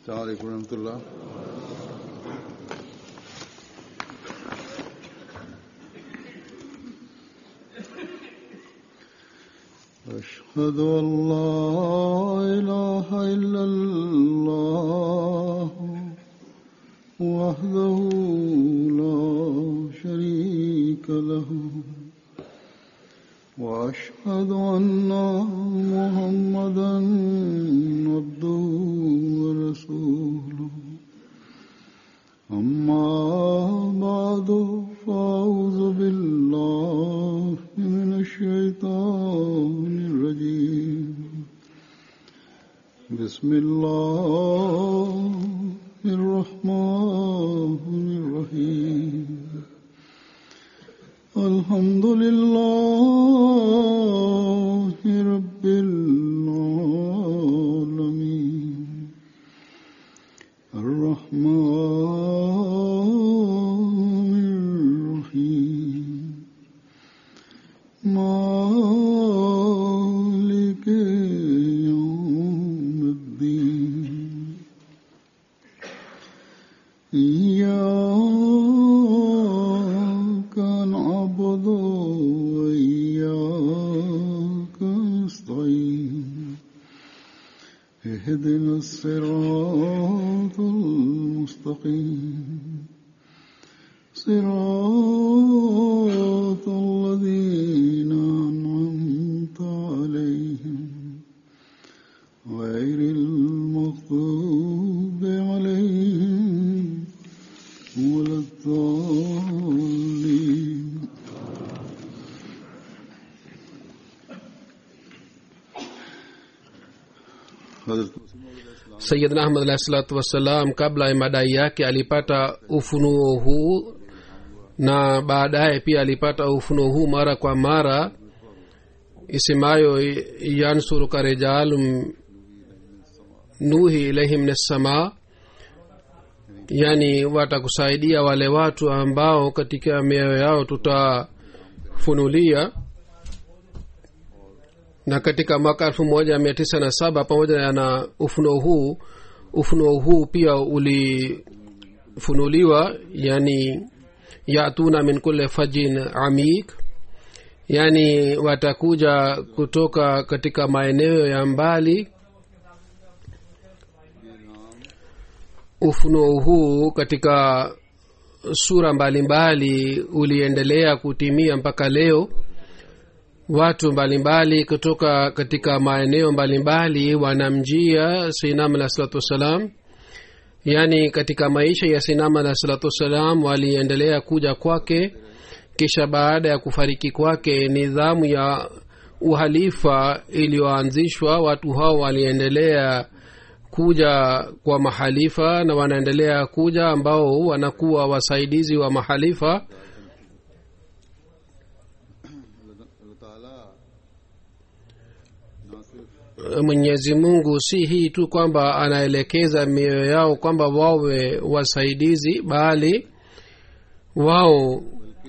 السلام عليكم ورحمة الله أشهد أن لا إله إلا الله وحده لا شريك له وأشهد أن محمدا عبده ورسوله أما بعد فأعوذ بالله من الشيطان الرجيم بسم الله الرحمن الرحيم الحمد لله رب العالمين الرحمن الرحيم مالك يوم الدين إياك نعبد وإياك نستعين اهدنا الصراط المستقيم صراط الذين أنعمت عليهم غير المغضوب عليهم ولا الضالين حضرت sayidna ahmad alahi salatu wassalam kabla ya madai yake alipata ufunuo huu na baadaye pia alipata ufunuo huu mara kwa mara isemayo yansuruka rijalum nuhi ilaihim min assamaa yani watakusaidia wale watu ambao katika mioyo yao tutafunulia na katika mwaka elfu moja mia tisa na saba pamoja na ufunuo huu ufunuo huu pia ulifunuliwa yani yatuna min kule fajin amik yani watakuja kutoka katika maeneo ya mbali ufunuo huu katika sura mbalimbali mbali uliendelea kutimia mpaka leo watu mbalimbali mbali kutoka katika maeneo mbalimbali wanamjia sinam alah salatu wassalam yaani katika maisha ya sinam alah salatu wassalam waliendelea kuja kwake kisha baada ya kufariki kwake nidhamu ya uhalifa iliyoanzishwa watu hao waliendelea kuja kwa mahalifa na wanaendelea kuja ambao wanakuwa wasaidizi wa mahalifa mwenyezi mungu si hii tu kwamba anaelekeza mioyo yao kwamba wawe wasaidizi bali wao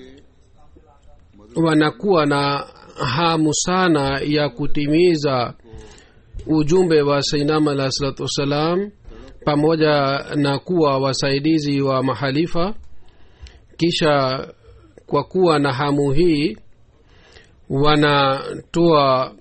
wanakuwa na hamu sana ya kutimiza ujumbe wa sainam alah salatu wassalam pamoja na kuwa wasaidizi wa mahalifa kisha kwa kuwa na hamu hii wanatoa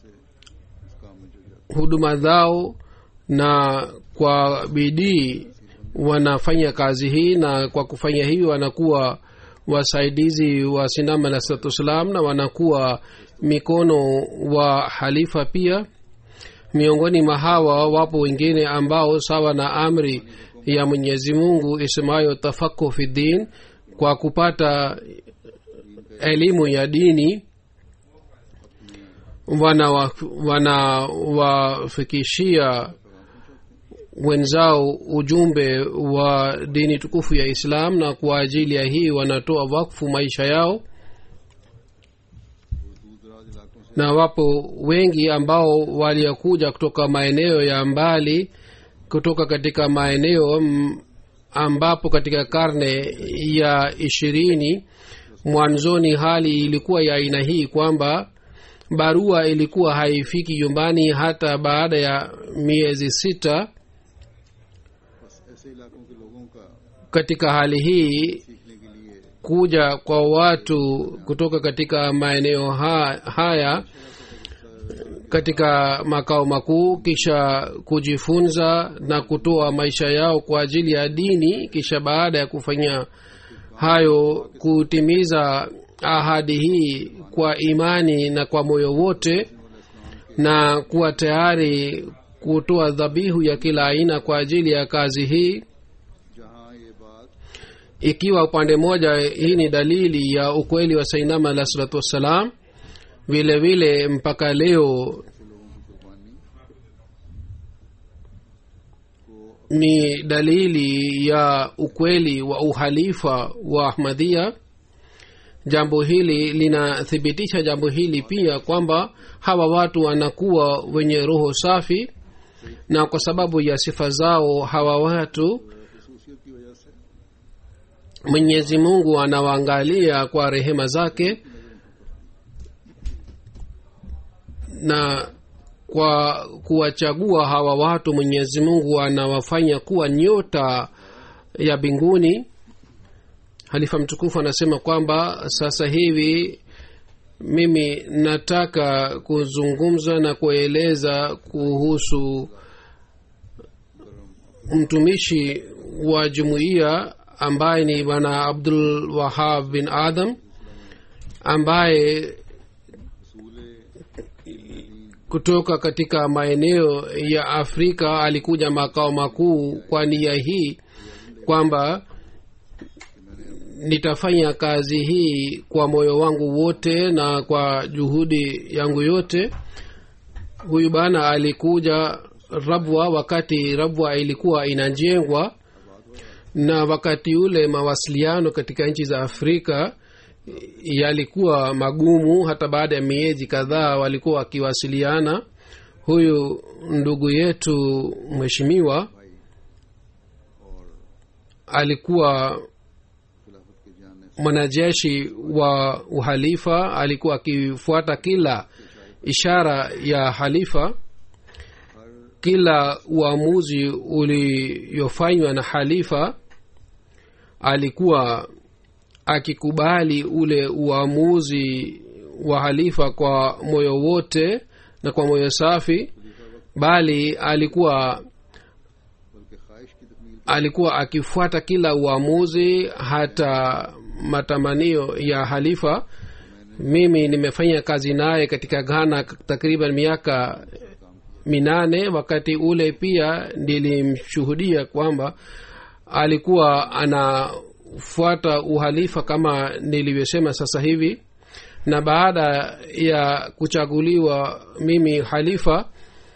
huduma zao na kwa bidii wanafanya kazi hii na kwa kufanya hivi wanakuwa wasaidizi wa sinam alah salatu wassalam na wanakuwa mikono wa halifa pia miongoni mwa hawa wapo wengine ambao sawa na amri ya mwenyezi mungu isemayo tafaku fi din kwa kupata elimu ya dini wanawafikishia wana wenzao ujumbe wa dini tukufu ya islam na kwa ajili ya hii wanatoa wakfu maisha yao na wapo wengi ambao waliokuja kutoka maeneo ya mbali kutoka katika maeneo ambapo katika karne ya ishirini mwanzoni hali ilikuwa ya aina hii kwamba barua ilikuwa haifiki nyumbani hata baada ya miezi sita katika hali hii सीखने के लिए kuja kwa watu kutoka katika maeneo ha, haya katika makao makuu kisha kujifunza na kutoa maisha yao kwa ajili ya dini kisha baada ya kufanya hayo kutimiza ahadi hii kwa imani na kwa moyo wote na kuwa tayari kutoa dhabihu ya kila aina kwa ajili ya kazi hii जहाँ ये बात ikiwa upande mmoja hii ni dalili ya ukweli wa sainama alah salatu wassalam vile vile mpaka leo ऐसे लोगों की कुर्बानी ni dalili ya ukweli wa uhalifa wa ahmadhia jambo hili linathibitisha jambo hili pia kwamba hawa watu wanakuwa wenye roho safi na kwa sababu ya sifa zao hawa watu खसूसियत की वजह से mwenyezi mungu anawaangalia kwa rehema zake na kwa kuwachagua hawa watu mwenyezi mungu anawafanya kuwa nyota ya mbinguni halifa mtukufu anasema kwamba sasa hivi mimi nataka kuzungumza na kueleza kuhusu mtumishi wa jumuiya ambaye ni bwana abdul wahab bin adam ambaye kutoka katika maeneo ya afrika alikuja makao makuu kwa nia hii kwamba nitafanya kazi hii kwa moyo wangu wote na kwa juhudi yangu yote huyu bana alikuja rabwa wakati rabwa ilikuwa inajengwa na wakati ule mawasiliano katika nchi za afrika yalikuwa magumu hata baada ya miezi kadhaa walikuwa wakiwasiliana huyu ndugu yetu mheshimiwa alikuwa खिलाफत के जानने से mwanajeshi wa uhalifa alikuwa akifuata kila ishara ya halifa kila uamuzi uliofanywa na halifa alikuwa akikubali ule uamuzi wa halifa kwa moyo wote na kwa moyo safi bali alikuwa बल्कि ख्वाहिश की तकमील alikuwa akifuata kila uamuzi hata matamanio ya halifa mimi nimefanya kazi naye katika ghana takriban miaka minane wakati ule pia nilimshuhudia kwamba alikuwa anafuata uhalifa kama nilivyosema sasa hivi na baada ya kuchaguliwa mimi halifa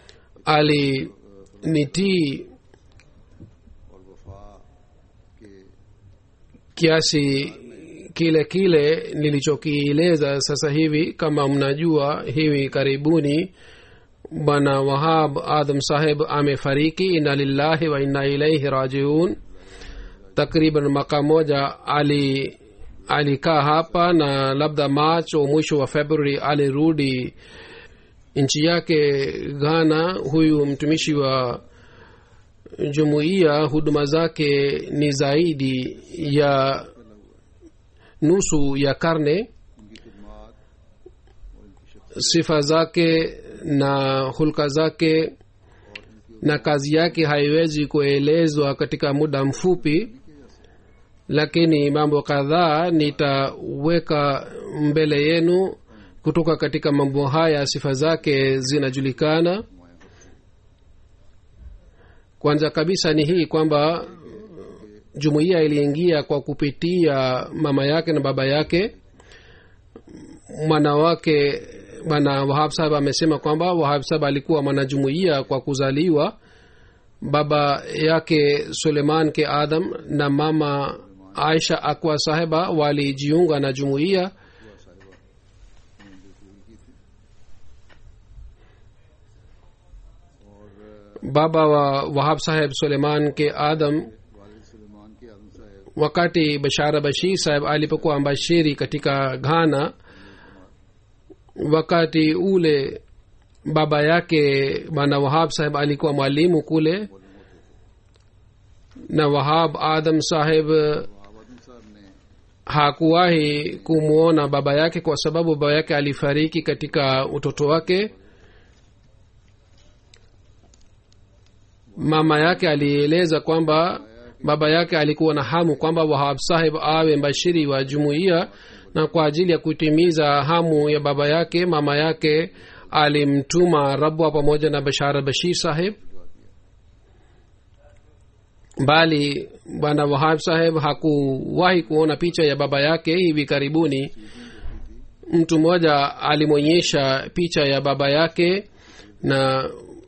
alinitii और वफा के kiasi kile kile nilichokieleza sasa hivi kama mnajua hivi karibuni bwana wahab adam saheb amefariki inna lillahi wa inna ilaihi rajiun takriban mwaka moja ali alikaa hapa na labda march au mwisho wa february alirudi nchi yake ghana huyu mtumishi wa jumuiya huduma zake ni zaidi ya nusu ya karne उनकी खिदमात और इनकी शख्स sifa zake na hulka zake na kazi yake haiwezi kuelezwa katika muda mfupi lakini mambo kadhaa nitaweka mbele yenu kutoka katika mambo haya sifa zake zinajulikana kwanza kabisa ni hii kwamba jumuiya iliingia kwa kupitia mama yake na baba yake mwana wake bwana wahab sahab amesema kwamba wahab sahab alikuwa mwanajumuiya kwa kuzaliwa baba yake suleiman ke adam na mama aisha akwa sahiba walijiunga na jumuiya baba wa wahab saheb suleiman ke adam वालिद सुलेमान के आदम साहब wakati bashara bashir saheb alipokuwa mbashiri katika ghana wakati ule baba yake bwana wahab saheb alikuwa mwalimu kule na wahab adam saheb आबादन साहब ने hakuwahi kumwona baba yake kwa sababu baba yake alifariki katika utoto wake mama yake alieleza kwamba baba yake alikuwa na hamu kwamba wahab saheb awe mbashiri wa jumuiya na kwa ajili ya kutimiza hamu ya baba yake mama yake alimtuma rabwa pamoja na bashara bashir saheb bali bwana wahab saheb hakuwahi kuona picha ya baba yake hivi karibuni mtu mmoja alimwonyesha picha ya baba yake na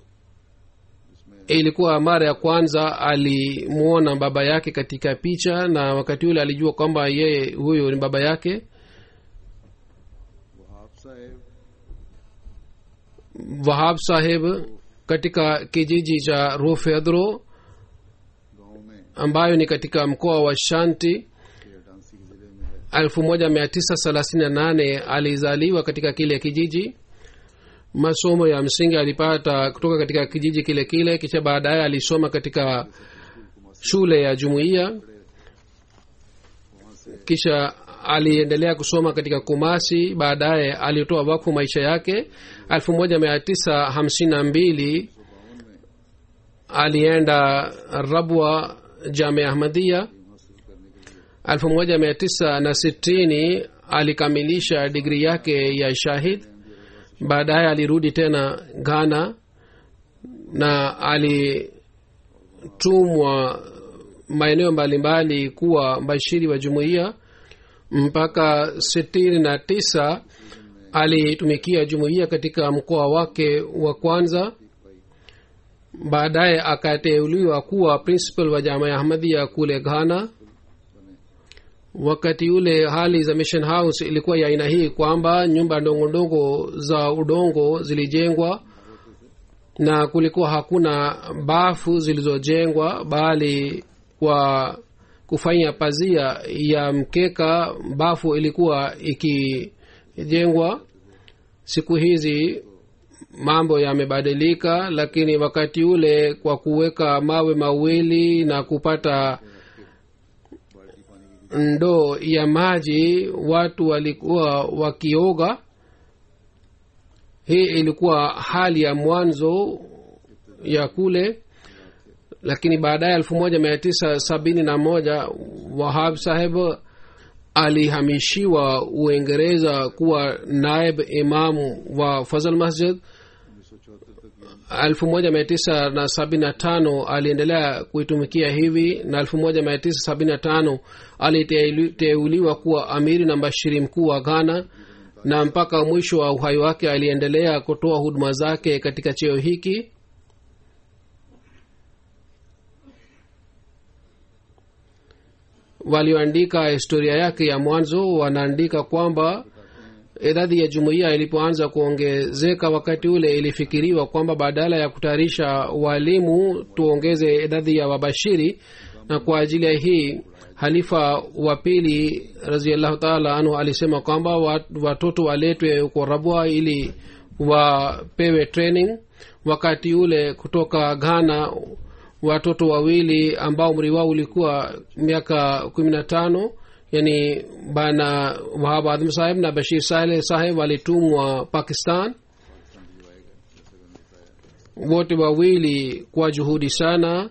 ilikuwa mara ya kwanza alimwona baba yake katika picha na wakati ule alijua kwamba yeye huyo ni baba yake Wahab साहब wahab saheb katika kijiji cha rofedro गांव में ambayo ni katika mkoa wa shanti के डांसी के जिले में है 1938 alizaliwa katika kile kijiji masomo ya msingi alipata kutoka katika kijiji kile kile kisha baadaye alisoma katika shule ya jumuiya kisha aliendelea kusoma katika kumasi baadaye alitoa wakfu maisha yake 1952 alienda rabwa jamia ahmadia 1960 alikamilisha digri yake ya shahid baadaye alirudi tena ghana na alitumwa maeneo mbalimbali kuwa mbashiri wa jumuiya mpaka sitini na tisa alitumikia jumuiya katika mkoa wake wa kwanza baadaye akateuliwa kuwa principal wa jama ya ahmadia kule ghana wakati ule hali za mission house ilikuwa ya aina hii kwamba nyumba ndogo ndogo za udongo zilijengwa na kulikuwa hakuna bafu zilizojengwa bali kwa kufanya pazia ya mkeka bafu ilikuwa ikijengwa siku hizi mambo yamebadilika lakini wakati ule kwa kuweka mawe mawili na kupata ndoo ya maji watu walikuwa wakioga hii ilikuwa hali ya mwanzo ya kule lakini baadaye elfu moja mia tisa sabini na moja wahab saheb alihamishiwa uingereza kuwa naib imamu wa fazal masjid 1975 aliendelea kuitumikia hivi na 1975 aliteuliwa kuwa amiri na mbashiri mkuu wa ghana na mpaka mwisho wa uhai wake aliendelea kutoa huduma zake katika cheo hiki walioandika historia yake ya mwanzo wanaandika kwamba idadi ya jumuiya ilipoanza kuongezeka wakati ule ilifikiriwa kwamba badala ya kutayarisha walimu tuongeze idadi ya wabashiri na kwa ajili ya hii halifa wa pili raziallahu taala anhu alisema kwamba watoto waletwe huko rabwa ili wapewe training wakati ule kutoka ghana watoto wawili ambao umri wao ulikuwa miaka kumi na tano yani bana wahab adham saheb na bashir saleh saheb walitumwa pakistan wote wawili kwa juhudi sana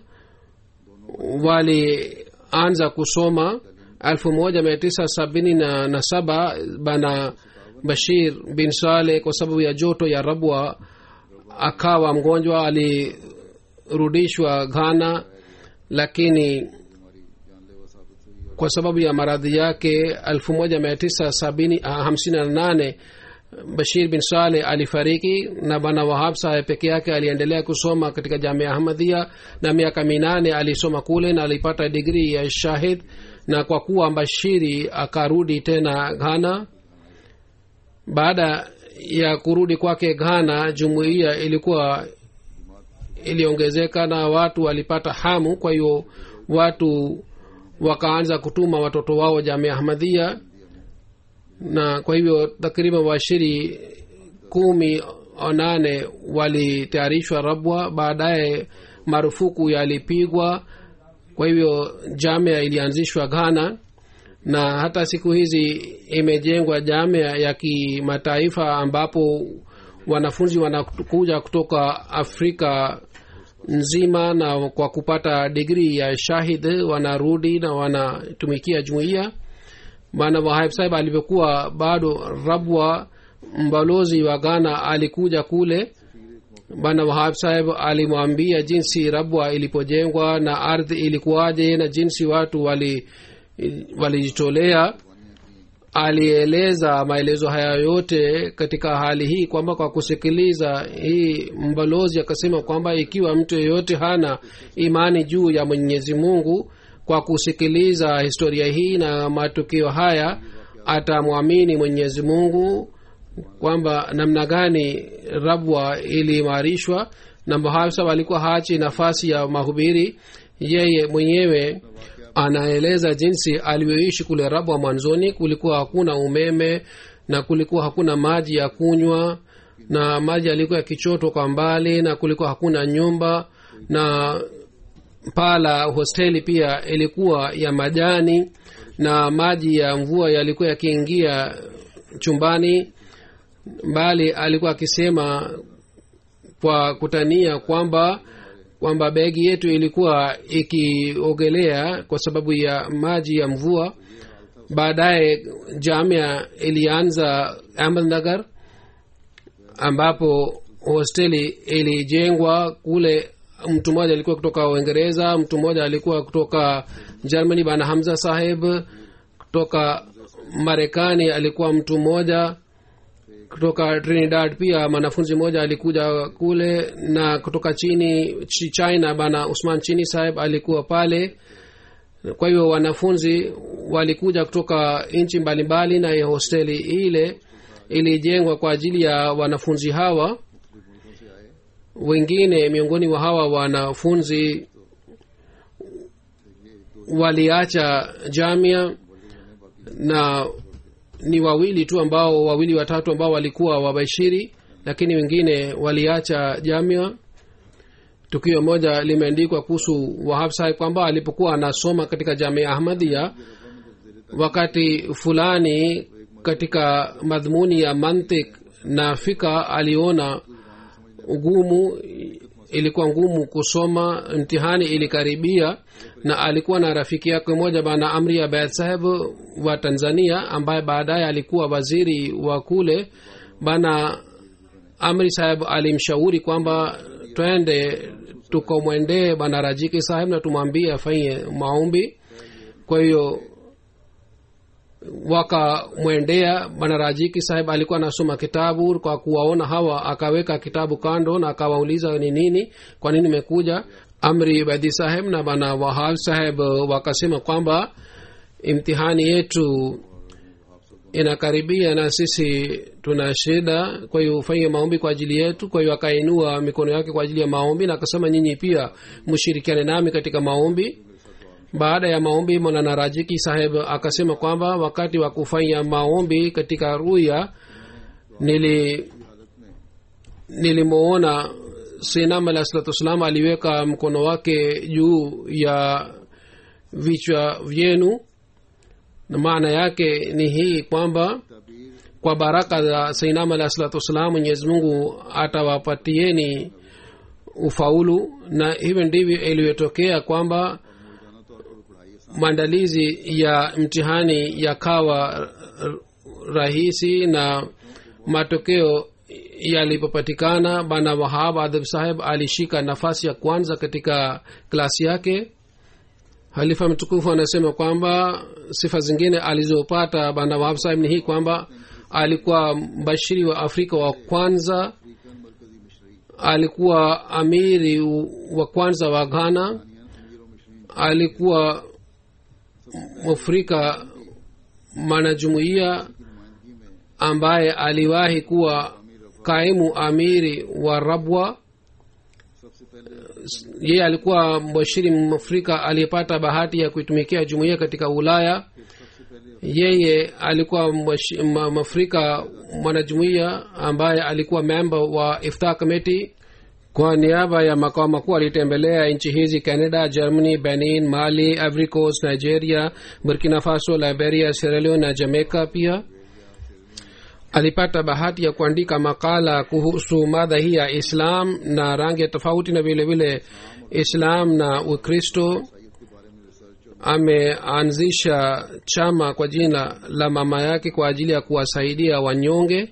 walianza kusoma elfu moja mia tisa sabini na, na saba bana bashir bin saleh kwa sababu ya joto ya rabwa akawa mgonjwa alirudishwa ghana lakini kwa sababu ya maradhi yake 1958 bashir bin saleh alifariki na bwana wahab saheb peke yake aliendelea kusoma katika jamia ahmadia na miaka minane alisoma kule na alipata digrii ya shahid na kwa kuwa bashiri akarudi tena ghana baada ya kurudi kwake ghana jumuiya ilikuwa iliongezeka na watu walipata hamu kwa hiyo watu wakaanza kutuma watoto wao jamia ahmadhia na kwa hivyo takriban washiri kumi au nane walitayarishwa rabwa baadaye marufuku yalipigwa kwa hivyo jamia ilianzishwa ghana na hata siku hizi imejengwa jamia ya kimataifa ambapo wanafunzi wanakuja kutoka afrika nzima na kwa kupata digrii ya shahid wanarudi na wanatumikia jumuiya bana wahib sahib alivyokuwa bado rabwa mbalozi wa ghana alikuja kule bana wahab sahib alimwambia jinsi rabwa ilipojengwa na ardhi ilikuwaje na jinsi watu wali walijitolea alieleza maelezo haya yote katika hali hii kwamba kwa kusikiliza hii mbalozi akasema kwamba ikiwa mtu yeyote hana imani juu ya mwenyezi mungu kwa kusikiliza historia hii na matukio haya atamwamini mwenyezi mungu kwamba namna gani rabwa iliimarishwa na mahafsa alikuwa hachi nafasi ya mahubiri yeye mwenyewe anaeleza jinsi alivyoishi kule rabwa mwanzoni kulikuwa hakuna umeme na kulikuwa hakuna maji ya kunywa na maji yalikuwa yakichotwa kwa mbali na kulikuwa hakuna nyumba na paa la hosteli pia ilikuwa ya majani na maji ya mvua yalikuwa yakiingia chumbani bali alikuwa akisema kwa kutania kwamba kwamba begi yetu ilikuwa ikiogelea kwa sababu ya maji ya mvua baadaye jamia ilianza ahmednagar ambapo hosteli ilijengwa kule mtu mmoja alikuwa kutoka uingereza mtu mmoja alikuwa kutoka germany bana hamza saheb kutoka marekani alikuwa mtu mmoja kutoka trinidad pia mwanafunzi mmoja alikuja kule na kutoka chini china bana usman chini saheb alikuwa pale kwa hivyo wanafunzi walikuja kutoka nchi mbalimbali na hosteli ile ilijengwa kwa ajili ya wanafunzi hawa wengine miongoni mwa hawa wanafunzi waliacha jamia na ni wawili tu ambao wawili watatu ambao walikuwa wabashiri lakini wengine waliacha jamia tukio moja limeandikwa kuhusu wahab sahib kwamba alipokuwa anasoma katika jamia ahmadia wakati fulani katika madhumuni ya mantik na fika aliona ugumu ilikuwa ngumu kusoma mtihani ilikaribia na alikuwa na rafiki yake moja bana amri abed saheb wa tanzania ambaye baadaye alikuwa waziri wa kule bana amri saheb alimshauri kwamba twende tukamwendee bana rajiki saheb na tumwambie afanye maombi kwa hiyo wakamwendea bana rajiki saheb alikuwa anasoma kitabu kwa kuwaona hawa akaweka kitabu kando na akawauliza ni nini kwa nini imekuja amri badi saheb na bana wahab saheb wakasema kwamba imtihani yetu inakaribia na sisi tuna shida kwa hiyo ufanye maombi kwa ajili yetu kwa hiyo akainua mikono yake kwa ajili ya maombi na akasema nyinyi pia mshirikiane nami katika maombi baada ya maombi mwanana rajiki saheb akasema kwamba wakati wa kufanya maombi katika ruya nili nilimwona sinam alah salatu wassalam aliweka mkono wake juu ya vichwa vyenu na maana yake ni hii kwamba kwa baraka za sainam alah salatu wassalam mwenyezi mungu atawapatieni ufaulu na hivyo ndivyo ilivyotokea kwamba maandalizi ya mtihani yakawa rahisi na matokeo yalipopatikana bana wahab adhab saheb alishika nafasi ya kwanza katika klasi yake halifa mtukufu anasema kwamba sifa zingine alizopata bana wahab saheb ni hii kwamba alikuwa mbashiri wa afrika wa kwanza alikuwa amiri wa kwanza wa ghana alikuwa mwafrika mwanajumuiya ambaye aliwahi kuwa kaimu amiri wa rabwa yeye alikuwa mbashiri mwafrika aliyepata bahati ya kuitumikia jumuiya katika ulaya yeye alikuwa mwafrika mwanajumuiya ambaye alikuwa memba wa iftar committee kwa niaba ya makao makuu alitembelea nchi hizi canada germany benin mali ivory coast nigeria burkina faso liberia sierra leone na jamaica pia alipata bahati ya kuandika makala kuhusu mada hii ya islam na rangi tofauti na vile vile islam na ukristo ameanzisha chama kwa jina la mama yake kwa ajili ya kuwasaidia wanyonge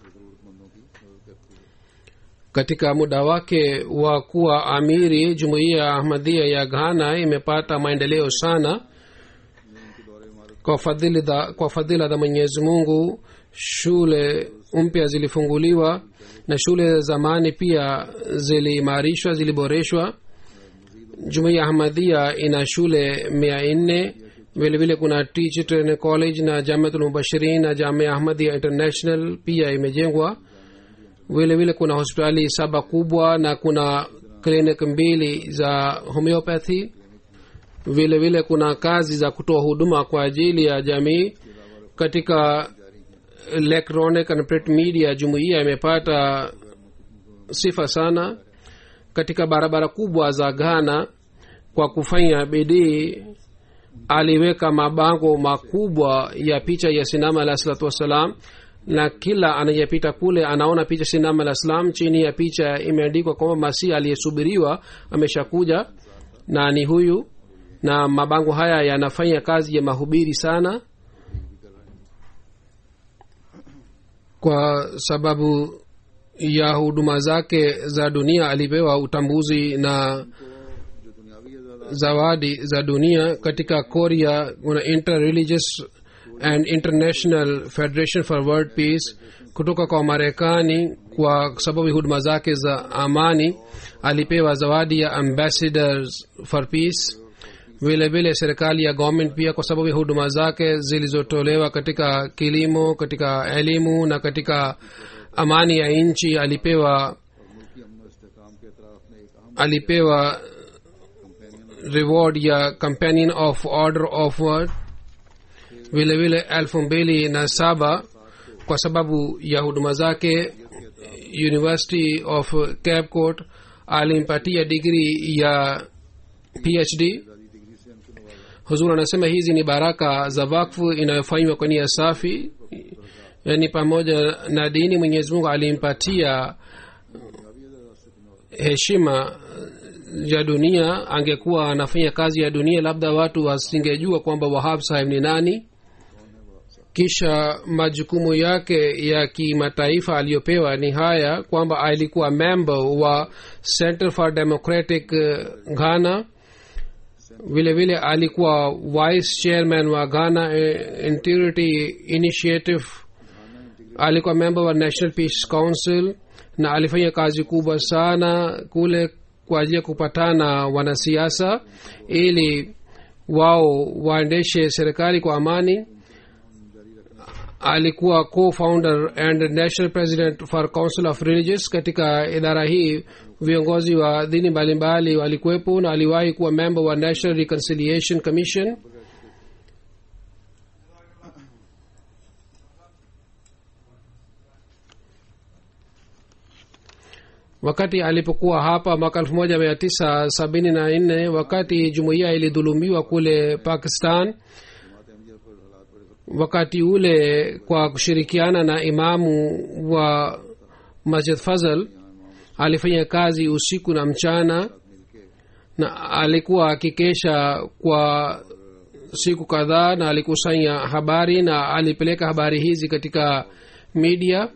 katika muda wake wa kuwa amiri jumuiya ya ahmadhia ya ghana imepata maendeleo sana kwa fadhili za, kwa fadhila za mwenyezi mungu shule mpya zilifunguliwa na shule za zamani pia ziliimarishwa ziliboreshwa jumuiya ahmadhia ina shule mia nne vilevile kuna teacher training college na jamiatul mubashirin na jamia ahmadhia international pia imejengwa vile vile kuna hospitali saba kubwa na kuna klinik mbili za homeopathy vile vile kuna kazi za kutoa huduma kwa ajili ya jamii katika electronic and print media jumuiya imepata sifa sana katika barabara kubwa za ghana kwa kufanya bidii aliweka mabango makubwa ya picha ya sinama alah salatu wassalam na kila anayepita kule anaona picha sinama alah salam chini ya picha imeandikwa kwamba masihi aliyesubiriwa ameshakuja na ni huyu na mabango haya yanafanya kazi ya mahubiri sana kwa sababu ya huduma zake za dunia alipewa utambuzi na जो दुनियावी है ज्यादा zawadi za dunia katika korea kuna interreligious and international federation for world peace kutoka kwa marekani kwa sababu ya huduma zake za amani alipewa zawadi ya ambassadors for peace vile vile serikali ya government pia kwa sababu ya huduma zake zilizotolewa katika kilimo katika elimu na katika amani ya nchi alipewa मुल्की अमन और इस्तेकाम के अतराफ में एक अहम alipewa reward ya companion of order of word vile vile elfu mbili na saba kwa sababu ya huduma zake university of cape court alimpatia digri ya phd degree से उनके नवाजा huzur anasema hizi ni baraka za wakfu inayofanywa kwa nia safi yaani pamoja na dini mwenyezi mungu alimpatia heshima ya dunia angekuwa anafanya kazi ya dunia labda watu wasingejua kwamba wahab sahib ni nani kisha majukumu yake ya kimataifa aliyopewa ni haya kwamba alikuwa member wa center for democratic eh, ghana vile vile alikuwa vice chairman wa ghana eh, integrity initiative alikuwa member wa national peace council na alifanya kazi kubwa sana kule kwa ajili ya kupatana wanasiasa ili wao waendeshe serikali kwa amani alikuwa co-founder and national president for council of religious katika idara hii viongozi wa dini mbalimbali walikuwepo na aliwahi kuwa member wa national reconciliation commission wakati alipokuwa hapa mwaka elfu moja mia tisa sabini na nne wakati jumuiya ilidhulumiwa kule pakistan wakati ule kwa kushirikiana na imamu wa masjid fazl alifanya kazi usiku na mchana na alikuwa akikesha kwa siku kadhaa na alikusanya habari na alipeleka habari hizi katika media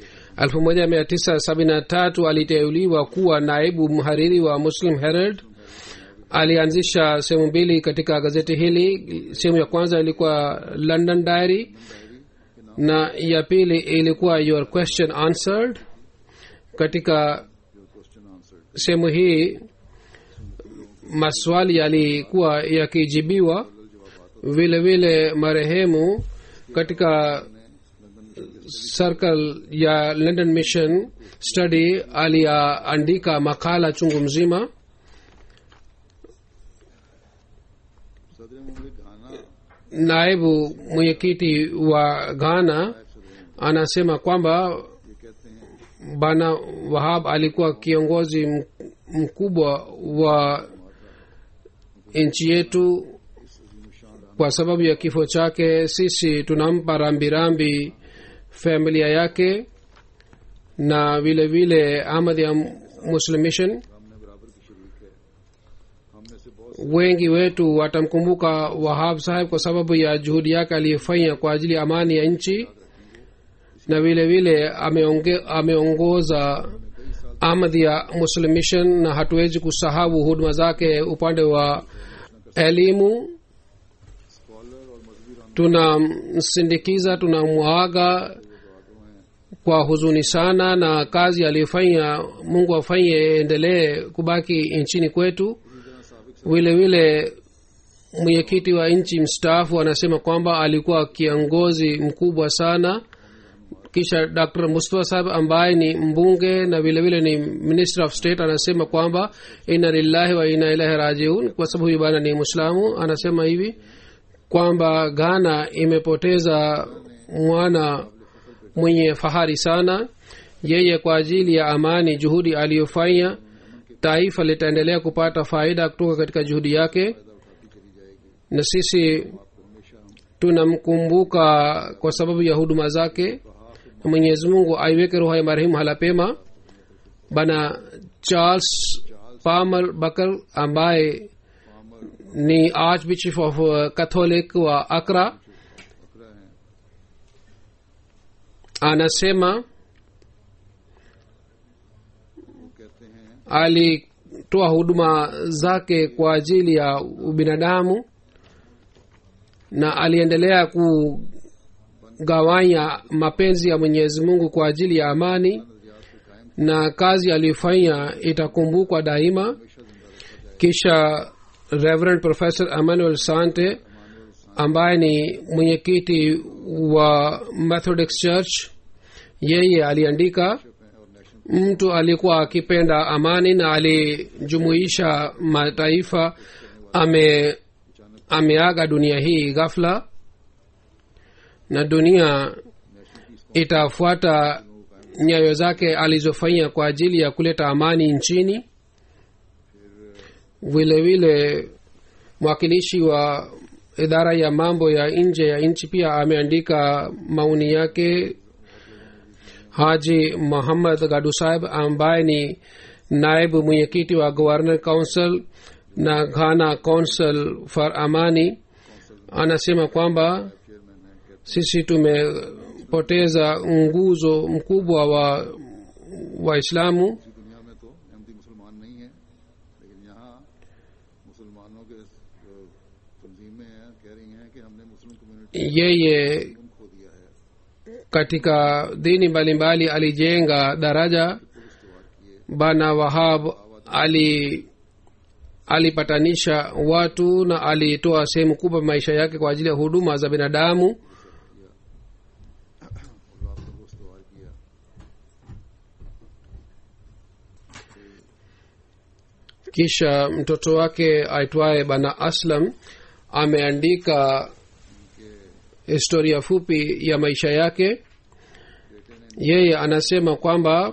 1973 aliteuliwa kuwa naibu mhariri wa muslim herald alianzisha sehemu mbili katika gazeti hili sehemu ya kwanza ilikuwa london diary na ya pili ilikuwa your question answered katika sehemu hii maswali yalikuwa yakijibiwa vile vile marehemu katika circle ya london mission study aliandika makala chungu mzima सदर मुमलिक घाना naibu mwenyekiti wa ghana anasema kwamba ये कहते हैं bana wahab alikuwa kiongozi m- mkubwa wa nchi yetu kwa sababu ya kifo chake sisi tunampa rambirambi familia yake na vile vile ahmad ya muslim mission हमने बराबर की शरीक है हम में से बहुत wengi wetu watamkumbuka wahab saheb kwa sababu ya juhudi yake aliyofanya kwa ajili ya amani ya nchi na vile vile ameonge, ameongoza ahmad ya muslim mission na hatuwezi kusahau huduma zake upande wa elimu scholar और मजहबी रहनुमा tunamsindikiza tunamwaga kwa huzuni sana na kazi aliyofanya mungu afanye endelee kubaki nchini kwetu vile vile mwenyekiti wa nchi mstaafu anasema kwamba alikuwa kiongozi mkubwa sana kisha dr mustafa sahab ambaye ni mbunge na vile vile ni minister of state anasema kwamba inna lillahi wa inna ilahi rajiun kwa sababu huyu bana ni mwislamu anasema hivi kwamba ghana imepoteza mwana mwenye fahari sana yeye kwa ajili ya amani juhudi aliyofanya taifa litaendelea kupata faida kutoka katika juhudi yake na sisi tunamkumbuka kwa sababu ya huduma zake na mwenyezi mungu aiweke roho ya marehemu hala pema bana charles palmer bakar ambaye ni archbishop of uh, catholic wa akra anasema कहते हैं alitoa huduma zake kwa ajili ya ubinadamu na aliendelea kugawanya mapenzi ya mwenyezi mungu kwa ajili ya amani na kazi aliyofanya itakumbukwa daima kisha reverend professor emmanuel sante ambaye ni mwenyekiti wa methodist church yeye aliandika mtu alikuwa akipenda amani na alijumuisha mataifa ame ameaga dunia hii ghafla na dunia itafuata nyayo zake alizofanya kwa ajili ya kuleta amani nchini vile vile mwakilishi wa idara ya mambo ya nje ya nchi pia ameandika maoni yake haji muhammad gadu saheb ambaye ni naibu mwenyekiti wa governor council na ghana council for amani anasema kwamba sisi tumepoteza nguzo mkubwa wa waislamu इसी दुनिया में तो अहमदी मुसलमान नहीं है लेकिन यहाँ मुसलमानों के जो तंजीमें हैं कह रही हैं कि हमने मुस्लिम कम्युनिटी yeye को खो दिया है katika dini mbalimbali alijenga daraja bana wahab ali alipatanisha watu na alitoa sehemu kubwa maisha yake kwa ajili ya huduma za binadamu और रास्ते को इस्तेवाल किया kisha mtoto wake aitwaye bana aslam ameandika historia fupi ya maisha yake yeye anasema kwamba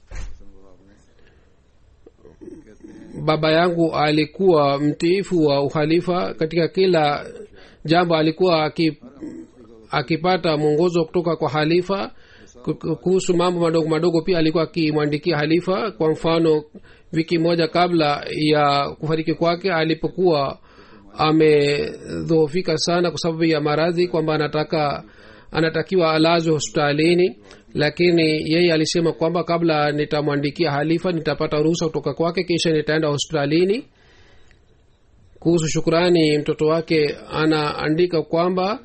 baba yangu alikuwa mtiifu wa uhalifa katika kila jambo alikuwa aki, akipata mwongozo kutoka kwa halifa Ku- kuhusu mambo madogo madogo pia alikuwa akimwandikia halifa kwa mfano wiki moja kabla ya kufariki kwake alipokuwa amedhoofika sana kwa sababu ya maradhi kwamba anataka anatakiwa alazwe hospitalini lakini yeye alisema kwamba kabla nitamwandikia halifa nitapata ruhusa kutoka kwake kisha nitaenda hospitalini kuhusu shukurani mtoto wake anaandika kwamba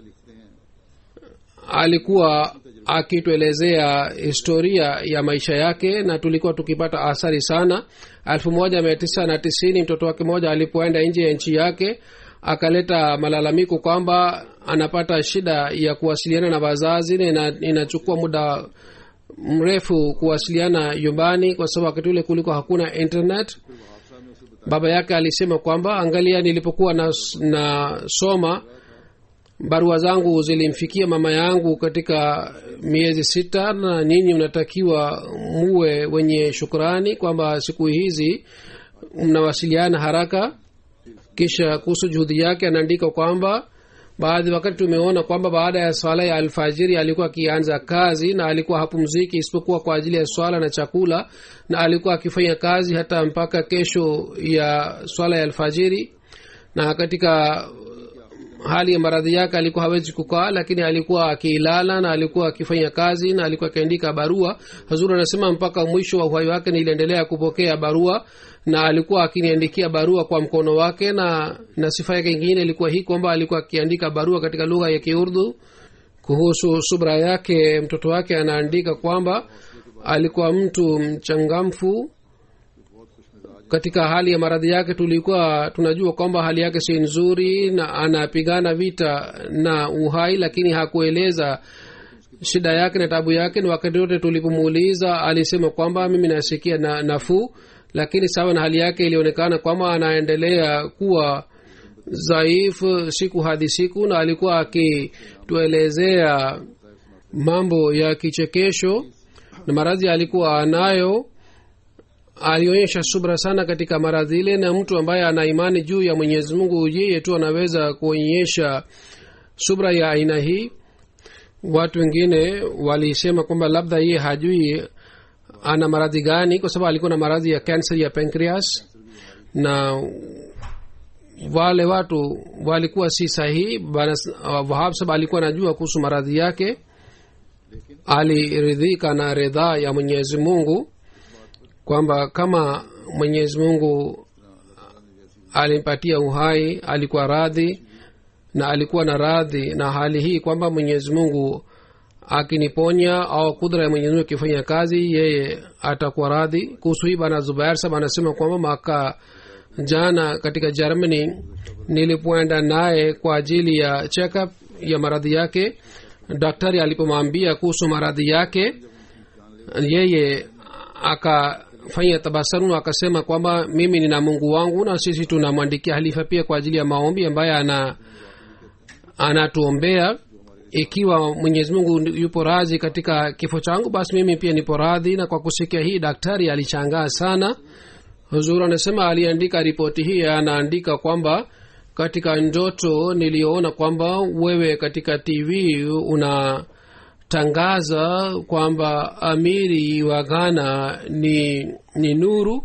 alikuwa akituelezea historia ya maisha yake na tulikuwa tukipata athari sana elfu moja mia tisa na tisini mtoto wake mmoja alipoenda nje ya nchi yake akaleta malalamiko kwamba anapata shida ya kuwasiliana na wazazi na ina- inachukua muda mrefu kuwasiliana nyumbani kwa sababu wakati ule kulikuwa hakuna internet baba yake alisema kwamba angalia nilipokuwa nasoma na nasoma, barua zangu zilimfikia mama yangu katika miezi sita na nyinyi mnatakiwa muwe wenye shukrani kwamba siku hizi mnawasiliana haraka kisha kuhusu juhudi yake anaandika kwamba baadhi wakati tumeona kwamba baada ya swala ya alfajiri alikuwa akianza kazi na alikuwa hapumziki isipokuwa kwa ajili ya swala na chakula na alikuwa akifanya kazi hata mpaka kesho ya swala ya alfajiri na katika hali ya maradhi yake alikuwa hawezi kukaa lakini alikuwa akilala na alikuwa akifanya kazi na alikuwa akiandika barua hazuri anasema mpaka mwisho wa uhai wake niliendelea kupokea barua na alikuwa akiniandikia barua kwa mkono wake na na sifa yake ingine ilikuwa hii kwamba alikuwa akiandika barua katika lugha ya kiurdu kuhusu subra yake mtoto wake anaandika kwamba alikuwa mtu mchangamfu katika hali ya maradhi yake tulikuwa tunajua kwamba hali yake si nzuri na anapigana vita na uhai lakini hakueleza shida yake na tabu yake na wakati wote tulipomuuliza alisema kwamba mimi nasikia na nafuu lakini sawa na hali yake ilionekana kwamba anaendelea kuwa dhaifu siku hadi siku na alikuwa akituelezea mambo ya kichekesho na maradhi alikuwa anayo alionyesha subra sana katika maradhi ile na mtu ambaye ana imani juu ya mwenyezi mungu yeye tu anaweza kuonyesha subra ya aina hii watu wengine walisema kwamba labda yeye hajui ana maradhi gani kwa sababu alikuwa na maradhi ya kansa ya pancreas na wale watu walikuwa si sahihi wahab saba alikuwa anajua kuhusu maradhi yake aliridhika na ridhaa ya mwenyezi mungu kwamba kama mwenyezi mungu alimpatia uhai alikuwa radhi na alikuwa na radhi na hali hii kwamba mwenyezi mungu akiniponya au kudra ya mwenyezi mungu akifanya kazi yeye atakuwa radhi kuhusu hii bana zubair sab anasema kwamba mwaka jana katika germany nilipoenda naye kwa ajili ya checkup ya maradhi yake daktari alipomwambia kuhusu maradhi yake yeye akafanya tabasamu akasema kwamba mimi nina mungu wangu na sisi tunamwandikia halifa pia kwa ajili ya maombi ambaye ana anatuombea ikiwa mwenyezi mungu yupo radhi katika kifo changu basi mimi pia nipo radhi na kwa kusikia hii daktari alichangaa sana huzuru anasema aliandika ripoti hii anaandika kwamba katika ndoto niliyoona kwamba wewe katika tv unatangaza kwamba amiri wa ghana ni ni nuru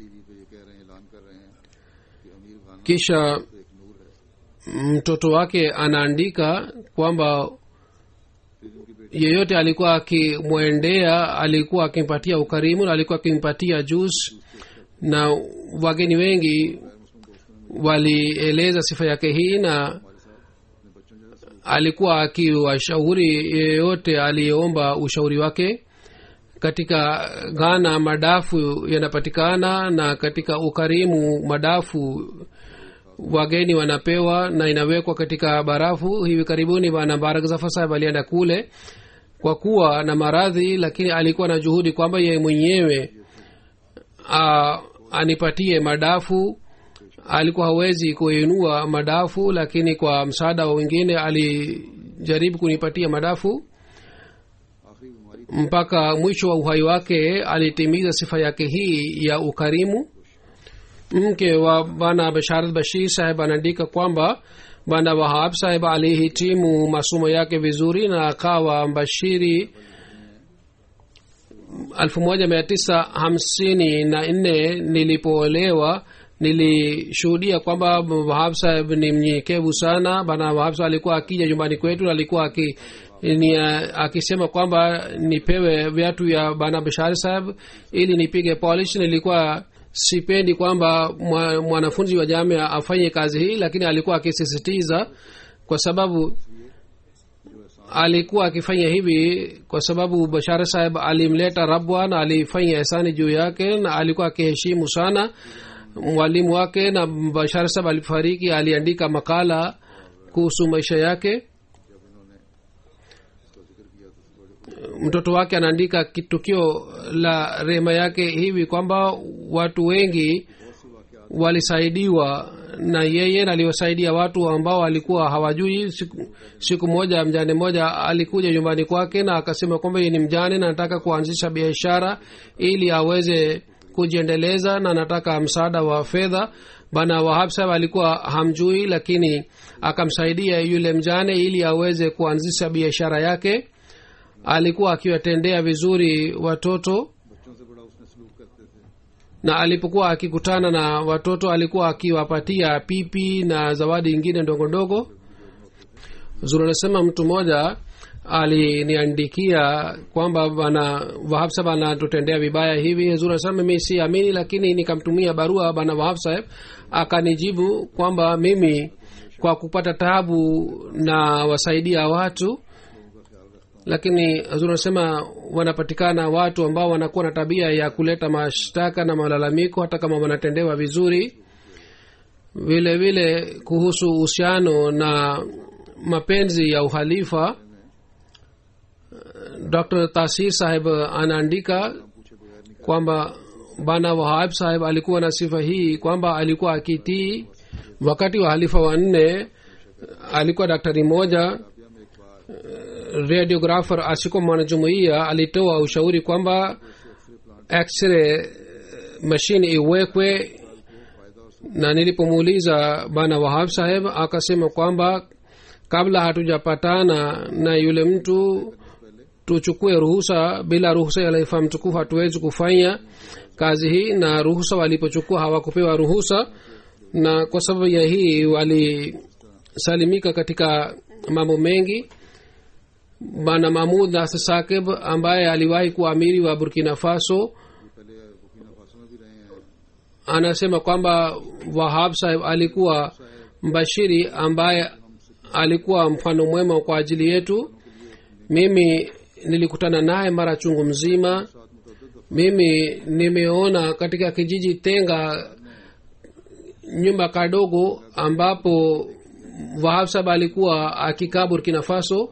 kisha mtoto wake anaandika kwamba yeyote alikuwa akimwendea alikuwa akimpatia ukarimu na alikuwa akimpatia jus na wageni wengi walieleza sifa yake hii na alikuwa akiwashauri yeyote aliyeomba ushauri wake katika ghana madafu yanapatikana na katika ukarimu madafu wageni wanapewa na inawekwa katika barafu hivi karibuni bana barak zafar sahib alienda kule kwa kuwa na maradhi lakini alikuwa na juhudi kwamba yeye mwenyewe a, anipatie madafu alikuwa hawezi kuinua madafu lakini kwa msaada wa wengine alijaribu kunipatia madafu mpaka mwisho wa uhai wake alitimiza sifa yake hii ya ukarimu mke wa bana basharat bashir saheb anaandika kwamba bana wahab saheb alihitimu masomo yake vizuri na akawa mbashiri elfu moja mia tisa hamsini na nne nilipoolewa nilishuhudia kwamba wahab saheb ni mnyenyekevu sana bana wahab saheb alikuwa akija nyumbani kwetu alikuwa aki ni akisema kwamba nipewe viatu ya bana bashari saheb ili nipige polish nilikuwa sipendi kwamba mwanafunzi wa jamia afanye kazi hii lakini alikuwa akisisitiza kwa sababu alikuwa akifanya hivi kwa sababu bashara saheb alimleta rabwa na alifanya ihsani juu yake na alikuwa akiheshimu sana mwalimu wake na bashara saheb alifariki aliandika makala kuhusu maisha yake mtoto wake anaandika tukio la rehema yake hivi kwamba watu wengi walisaidiwa na yeye na aliwasaidia watu ambao walikuwa hawajui siku, siku moja mjane mmoja alikuja nyumbani kwake na akasema kwamba yeye ni mjane na anataka kuanzisha biashara ili aweze kujiendeleza na anataka msaada wa fedha bana wahab saheb alikuwa hamjui lakini akamsaidia yule mjane ili aweze kuanzisha biashara yake alikuwa akiwatendea vizuri watoto बच्चों से बड़ा उसने सलूक करते थे na alipokuwa akikutana na watoto alikuwa akiwapatia pipi na zawadi ingine ndogo ndogo zuri anasema mtu mmoja aliniandikia kwamba bana wahab saheb anatutendea vibaya hivi zuri anasema mimi siamini lakini nikamtumia barua bana wahab saheb akanijibu kwamba mimi kwa kupata tabu na wasaidia watu lakini hazur anasema wanapatikana watu ambao wanakuwa na tabia ya kuleta mashtaka na malalamiko hata kama wanatendewa vizuri vile vile kuhusu uhusiano na mapenzi ya uhalifa dr tasir saheb anaandika kwamba bana wahab saheb alikuwa na sifa hii kwamba alikuwa akitii wakati wa halifa wanne alikuwa daktari moja radiografer asiko mwanajumuia alitoa ushauri kwamba x-ray mashine iwekwe na nilipomuuliza bana wahab saheb akasema kwamba kabla hatujapatana na yule mtu tuchukue ruhusa bila ruhusa ya laifa mtukufu hatuwezi kufanya kazi hii na ruhusa walipochukua hawakupewa ruhusa na kwa sababu ya hii walisalimika katika mambo mengi bana mahmud nasr sakib ambaye aliwahi kuwa amiri wa burkina faso पहले Burkina Faso में भी रहे हैं anasema kwamba wahab sahib alikuwa mbashiri ambaye alikuwa mfano mwema kwa ajili yetu mimi nilikutana naye mara chungu mzima mimi nimeona katika kijiji tenga nyumba kadogo ambapo wahab sahib alikuwa akikaa burkina faso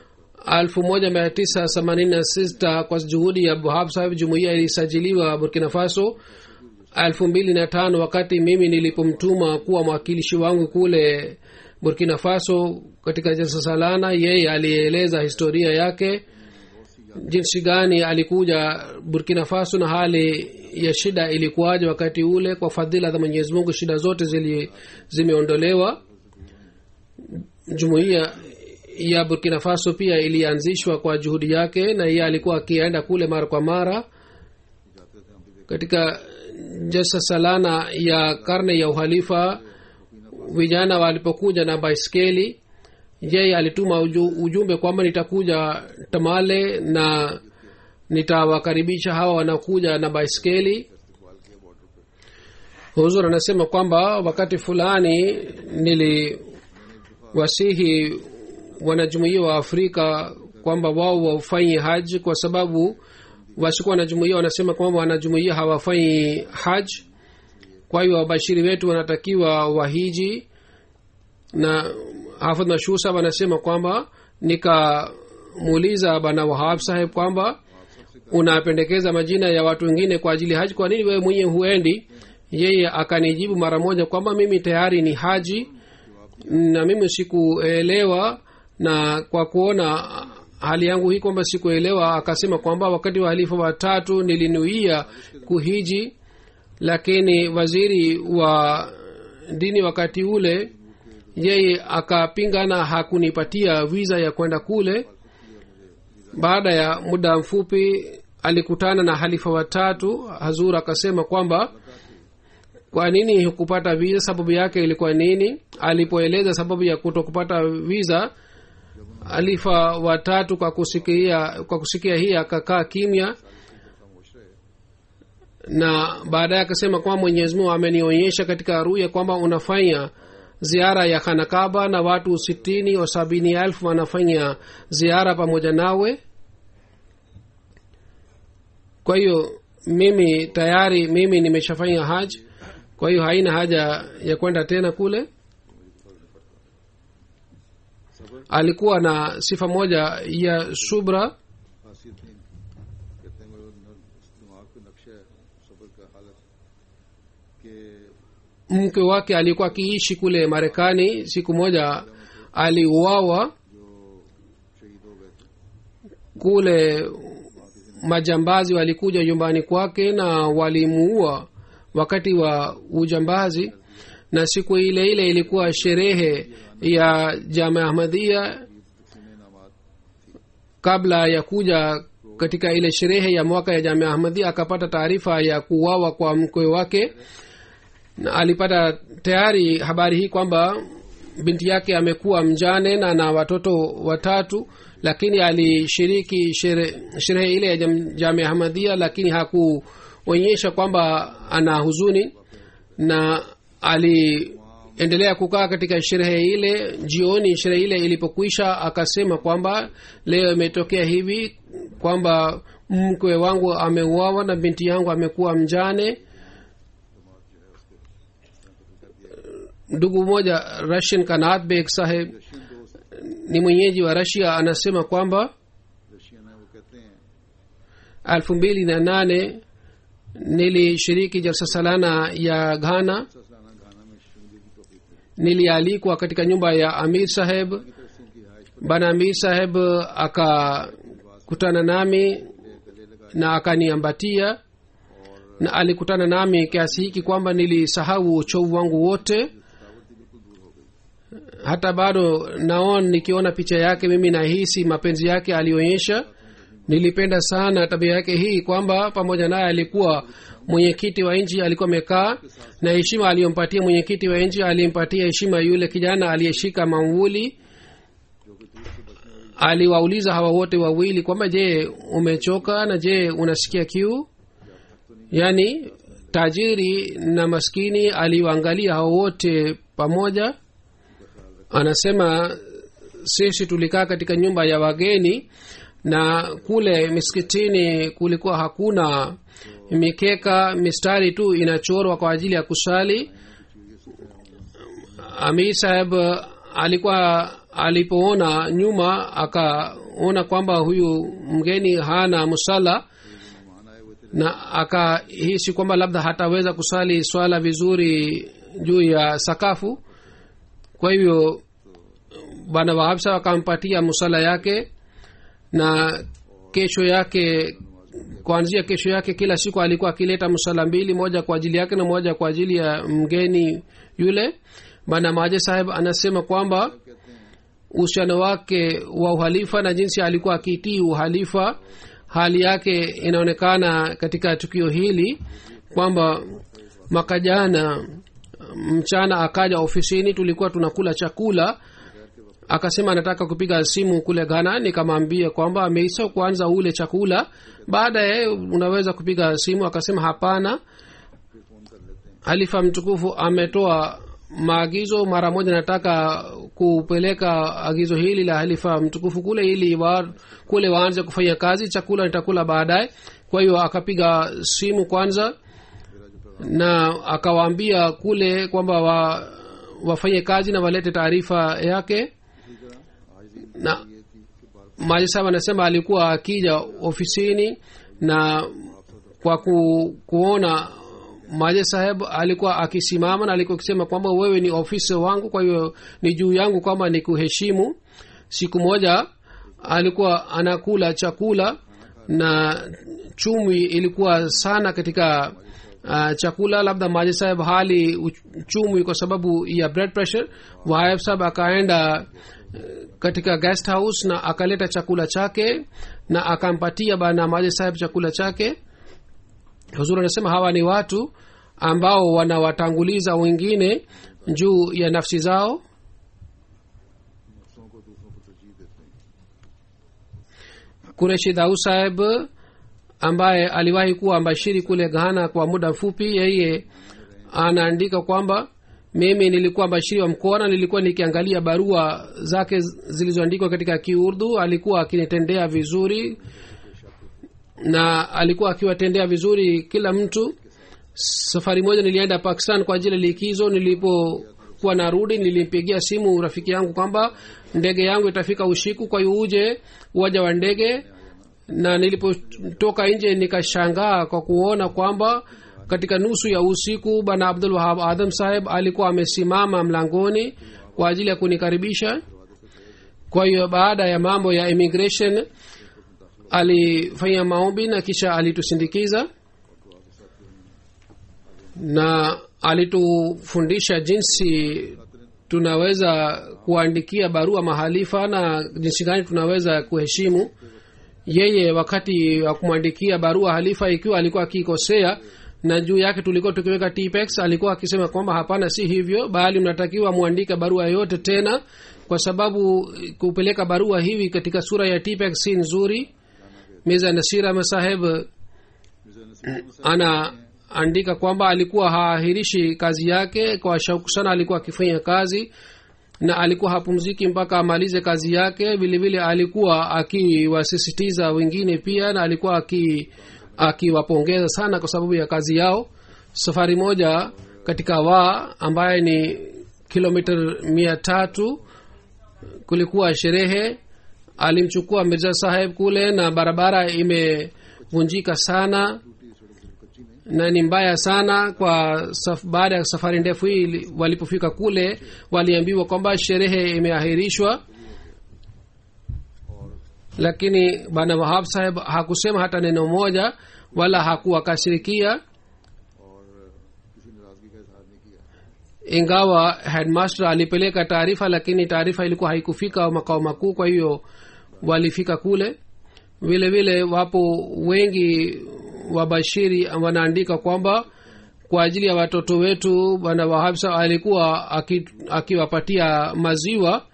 1986 kwa juhudi ya wahab sahib jumuiya ilisajiliwa burkina faso elfu mbili na tano wakati mimi nilipomtuma kuwa mwakilishi wangu kule burkina faso katika jalsa salana yeye alieleza historia yake jinsi gani alikuja burkina faso na hali ya shida ilikuwaje wakati ule kwa fadhila za mwenyezi mungu shida zote zili zimeondolewa jumuiya ya burkina faso pia ilianzishwa kwa juhudi yake na yeye alikuwa akienda kule mara kwa mara katika jasa salana ya karne ya uhalifa vijana walipokuja na baiskeli yeye alituma uju, ujumbe kwamba nitakuja tamale na nitawakaribisha hawa wanakuja na baiskeli huzur anasema kwamba wakati fulani niliwasihi wanajumuia wa afrika kwamba wao wafanye haji kwa sababu wasikuwa wanajumuia wanasema kwamba wanajumuia hawafanyi haji kwa hiyo wabashiri wetu wanatakiwa wahiji na hafadh mashhusa wanasema kwamba nikamuuliza bana wahab saheb kwamba unapendekeza majina ya watu wengine kwa ajili ya haji kwa nini wewe mwenyewe huendi yeye akanijibu mara moja kwamba mimi tayari ni haji na mimi sikuelewa na kwa kuona hali yangu hii kwamba sikuelewa akasema kwamba wakati wa halifa watatu nilinuia kuhiji lakini waziri wa dini wakati ule yeye akapinga na hakunipatia viza ya kwenda kule baada ya muda mfupi alikutana na halifa watatu hazur akasema kwamba kwa nini hukupata viza sababu yake ilikuwa nini alipoeleza sababu ya kuto kupata viza alifa watatu kwa kusikia kwa kusikia hii akakaa kimya na baadaye akasema kwamba mwenyezi mungu amenionyesha katika ruya kwamba unafanya ziara ya khanakaba na watu sitini au sabini elfu wanafanya ziara pamoja nawe kwa hiyo mimi tayari mimi nimeshafanya haji kwa hiyo haina haja ya kwenda tena kule alikuwa na sifa moja ya subra खासियत नहीं कहते हैं मेरे न- दिमाग पे नक्शा है सब्र का हालत कि mke wake alikuwa akiishi kule marekani siku moja aliuawa शहीद हो गए थे kule majambazi walikuja nyumbani kwake na walimuua wakati wa ujambazi na siku ile ile ilikuwa sherehe ya jama ahmadhia सीने नामात kabla ya kuja katika ile sherehe ya mwaka ya jamia ahmadhia akapata taarifa ya kuuawa kwa mkwe wake na alipata tayari habari hii kwamba binti yake amekuwa mjane na na watoto watatu lakini alishiriki shere- sherehe ile ya jam- jamia ahmadhia lakini hakuonyesha kwamba ana huzuni na aliendelea kukaa katika sherehe ile jioni sherehe ile ilipokwisha akasema kwamba leo imetokea hivi kwamba mkwe wangu ameuawa na binti yangu amekuwa mjane ndugu mmoja russian kanat beg saheb ni mwenyeji wa rasia anasema kwamba Russian है वो कहते हैं elfu mbili na nane nilishiriki jalsa salana ya ghana ससलाना गाना में शुरू की टोपी थे nilialikwa katika nyumba ya amir saheb की तरफ से उनकी हाइश bana amir saheb akakutana nami गले लगा na akaniambatia na alikutana nami kiasi hiki kwamba nilisahau uchovu wangu wote थकावट थी बिल्कुल दूर हो गई hata bado naon nikiona picha yake mimi nahisi mapenzi yake alionyesha nilipenda sana tabia yake hii kwamba pamoja naye alikuwa mwenyekiti wa nchi alikuwa amekaa na heshima aliyompatia mwenyekiti wa nchi alimpatia heshima yule kijana aliyeshika mamvuli aliwauliza hawa wote wawili kwamba je umechoka na je unasikia kiu yaani tajiri na maskini aliwaangalia hao wote pamoja anasema sisi tulikaa katika nyumba ya wageni na kule miskitini kulikuwa hakuna mikeka mistari tu inachorwa kwa ajili ya kusali amir saheb alikuwa alipoona nyuma akaona kwamba huyu mgeni hana musala मेहमान आए हुए थे na akahisi kwamba labda hataweza kusali swala vizuri juu ya sakafu kwa hivyo bwana wahabsa akampatia musala yake na kesho yake kuanzia kesho yake kila siku alikuwa akileta musala mbili moja kwa ajili yake na moja kwa ajili ya mgeni yule bwana maje saheb anasema kwamba uhusiano wake wa uhalifa na jinsi alikuwa akitii uhalifa hali yake inaonekana katika tukio hili kwamba mwaka jana mchana akaja ofisini tulikuwa tunakula chakula akasema anataka kupiga simu kule ghana nikamwambia kwamba ameisa kuanza ule chakula baadaye unaweza kupiga simu akasema hapana halifa mtukufu ametoa maagizo mara moja nataka kupeleka agizo hili la halifa mtukufu kule ili wa, kule waanze kufanya kazi chakula nitakula baadaye kwa hiyo akapiga simu kwanza na akawaambia kule kwamba wa, wafanye kazi na walete taarifa yake na maji sahab anasema alikuwa akija ofisini na kwa ku, kuona maje saheb alikuwa akisimama na alikuwa akisema kwamba wewe ni ofisa wangu kwa hiyo ni juu yangu kwamba ni kuheshimu siku moja alikuwa anakula chakula na chumvi ilikuwa sana katika uh, chakula labda maji saheb hali uch- chumvi kwa sababu ya blood pressure wahayab saheb akaenda uh, katika guest house na akaleta chakula chake na akampatia bana maji saheb chakula chake huzuri anasema hawa ni watu ambao wanawatanguliza wengine juu ya nafsi zao नफ्सों को दूसरों को तरजीह देते हैं kureshi dau saheb ambaye aliwahi kuwa mbashiri kule ghana kwa muda mfupi yeye anaandika kwamba mimi nilikuwa mbashiri wa mkoa na nilikuwa nikiangalia barua zake zilizoandikwa katika kiurdu alikuwa akinitendea vizuri na alikuwa akiwatendea vizuri kila mtu safari moja nilienda pakistan kwa ajili ya likizo nilipokuwa narudi nilimpigia simu rafiki yangu kwamba ndege yangu itafika usiku kwa hiyo uje uwaja wa ndege na nilipotoka nje nikashangaa kwa kuona kwamba katika nusu ya usiku bwana abdul wahab adam saheb alikuwa amesimama mlangoni kwa ajili ya kunikaribisha kwa hiyo baada ya mambo ya immigration alifanya maombi na kisha alitusindikiza na alitufundisha jinsi tunaweza kuandikia barua mahalifa na jinsi gani tunaweza kuheshimu yeye wakati wa kumwandikia barua halifa ikiwa alikuwa akikosea na juu yake tulikuwa tukiweka tpex alikuwa akisema kwamba hapana si hivyo bali mnatakiwa mwandike barua yote tena kwa sababu kupeleka barua hivi katika sura ya tpex si nzuri miza nasira masaheb anaandika kwamba alikuwa haahirishi kazi yake kwa shauku sana alikuwa akifanya kazi na alikuwa hapumziki mpaka amalize kazi yake vile vile alikuwa akiwasisitiza wengine pia na alikuwa aki akiwapongeza sana kwa sababu ya kazi yao safari moja katika wa ambaye ni kilomita mia tatu kulikuwa sherehe alimchukua mirza saheb kule na barabara imevunjika sana na ni mbaya sana kwa saf, baada ya safari ndefu hii walipofika kule waliambiwa kwamba sherehe imeahirishwa lakini bwana wahab saheb hakusema hata neno moja wala hakuwakashirikia ingawa headmaster alipeleka taarifa lakini taarifa ilikuwa haikufika makao makuu kwa hiyo walifika kule vile vile wapo wengi wabashiri wanaandika kwamba kwa ajili ya watoto wetu bwana wahabsa alikuwa akiwapatia aki maziwa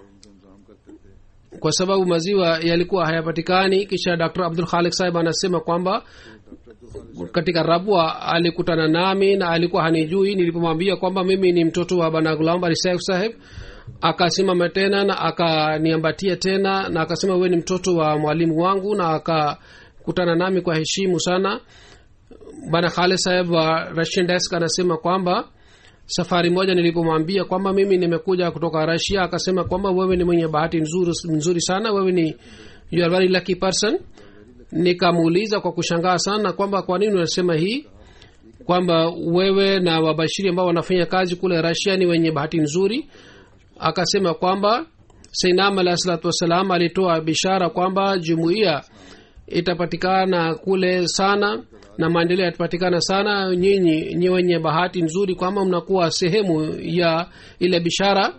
kwa sababu maziwa yalikuwa hayapatikani kisha dr abdul khalik sahib anasema kwamba katika rabwa alikutana nami na alikuwa hanijui nilipomwambia kwamba mimi ni mtoto wa bana gulam barisef saheb akasimama tena na akaniambatia tena na akasema wewe ni mtoto wa mwalimu wangu na akakutana nami kwa heshimu sana bana khale saheb wa russian desk anasema kwamba safari moja nilipomwambia kwamba mimi nimekuja kutoka rasia akasema kwamba wewe ni mwenye bahati nzuri, nzuri sana wewe ni you are very lucky person nikamuuliza kwa kushangaa sana kwamba kwa nini unasema hii kwamba wewe na wabashiri ambao wanafanya kazi kule rasia ni wenye bahati nzuri akasema kwamba seinam alahi salatu wassalam alitoa bishara kwamba jumuiya itapatikana kule sana na maendeleo yatapatikana sana nyinyi nyi wenye bahati nzuri kwamba mnakuwa sehemu ya ile bishara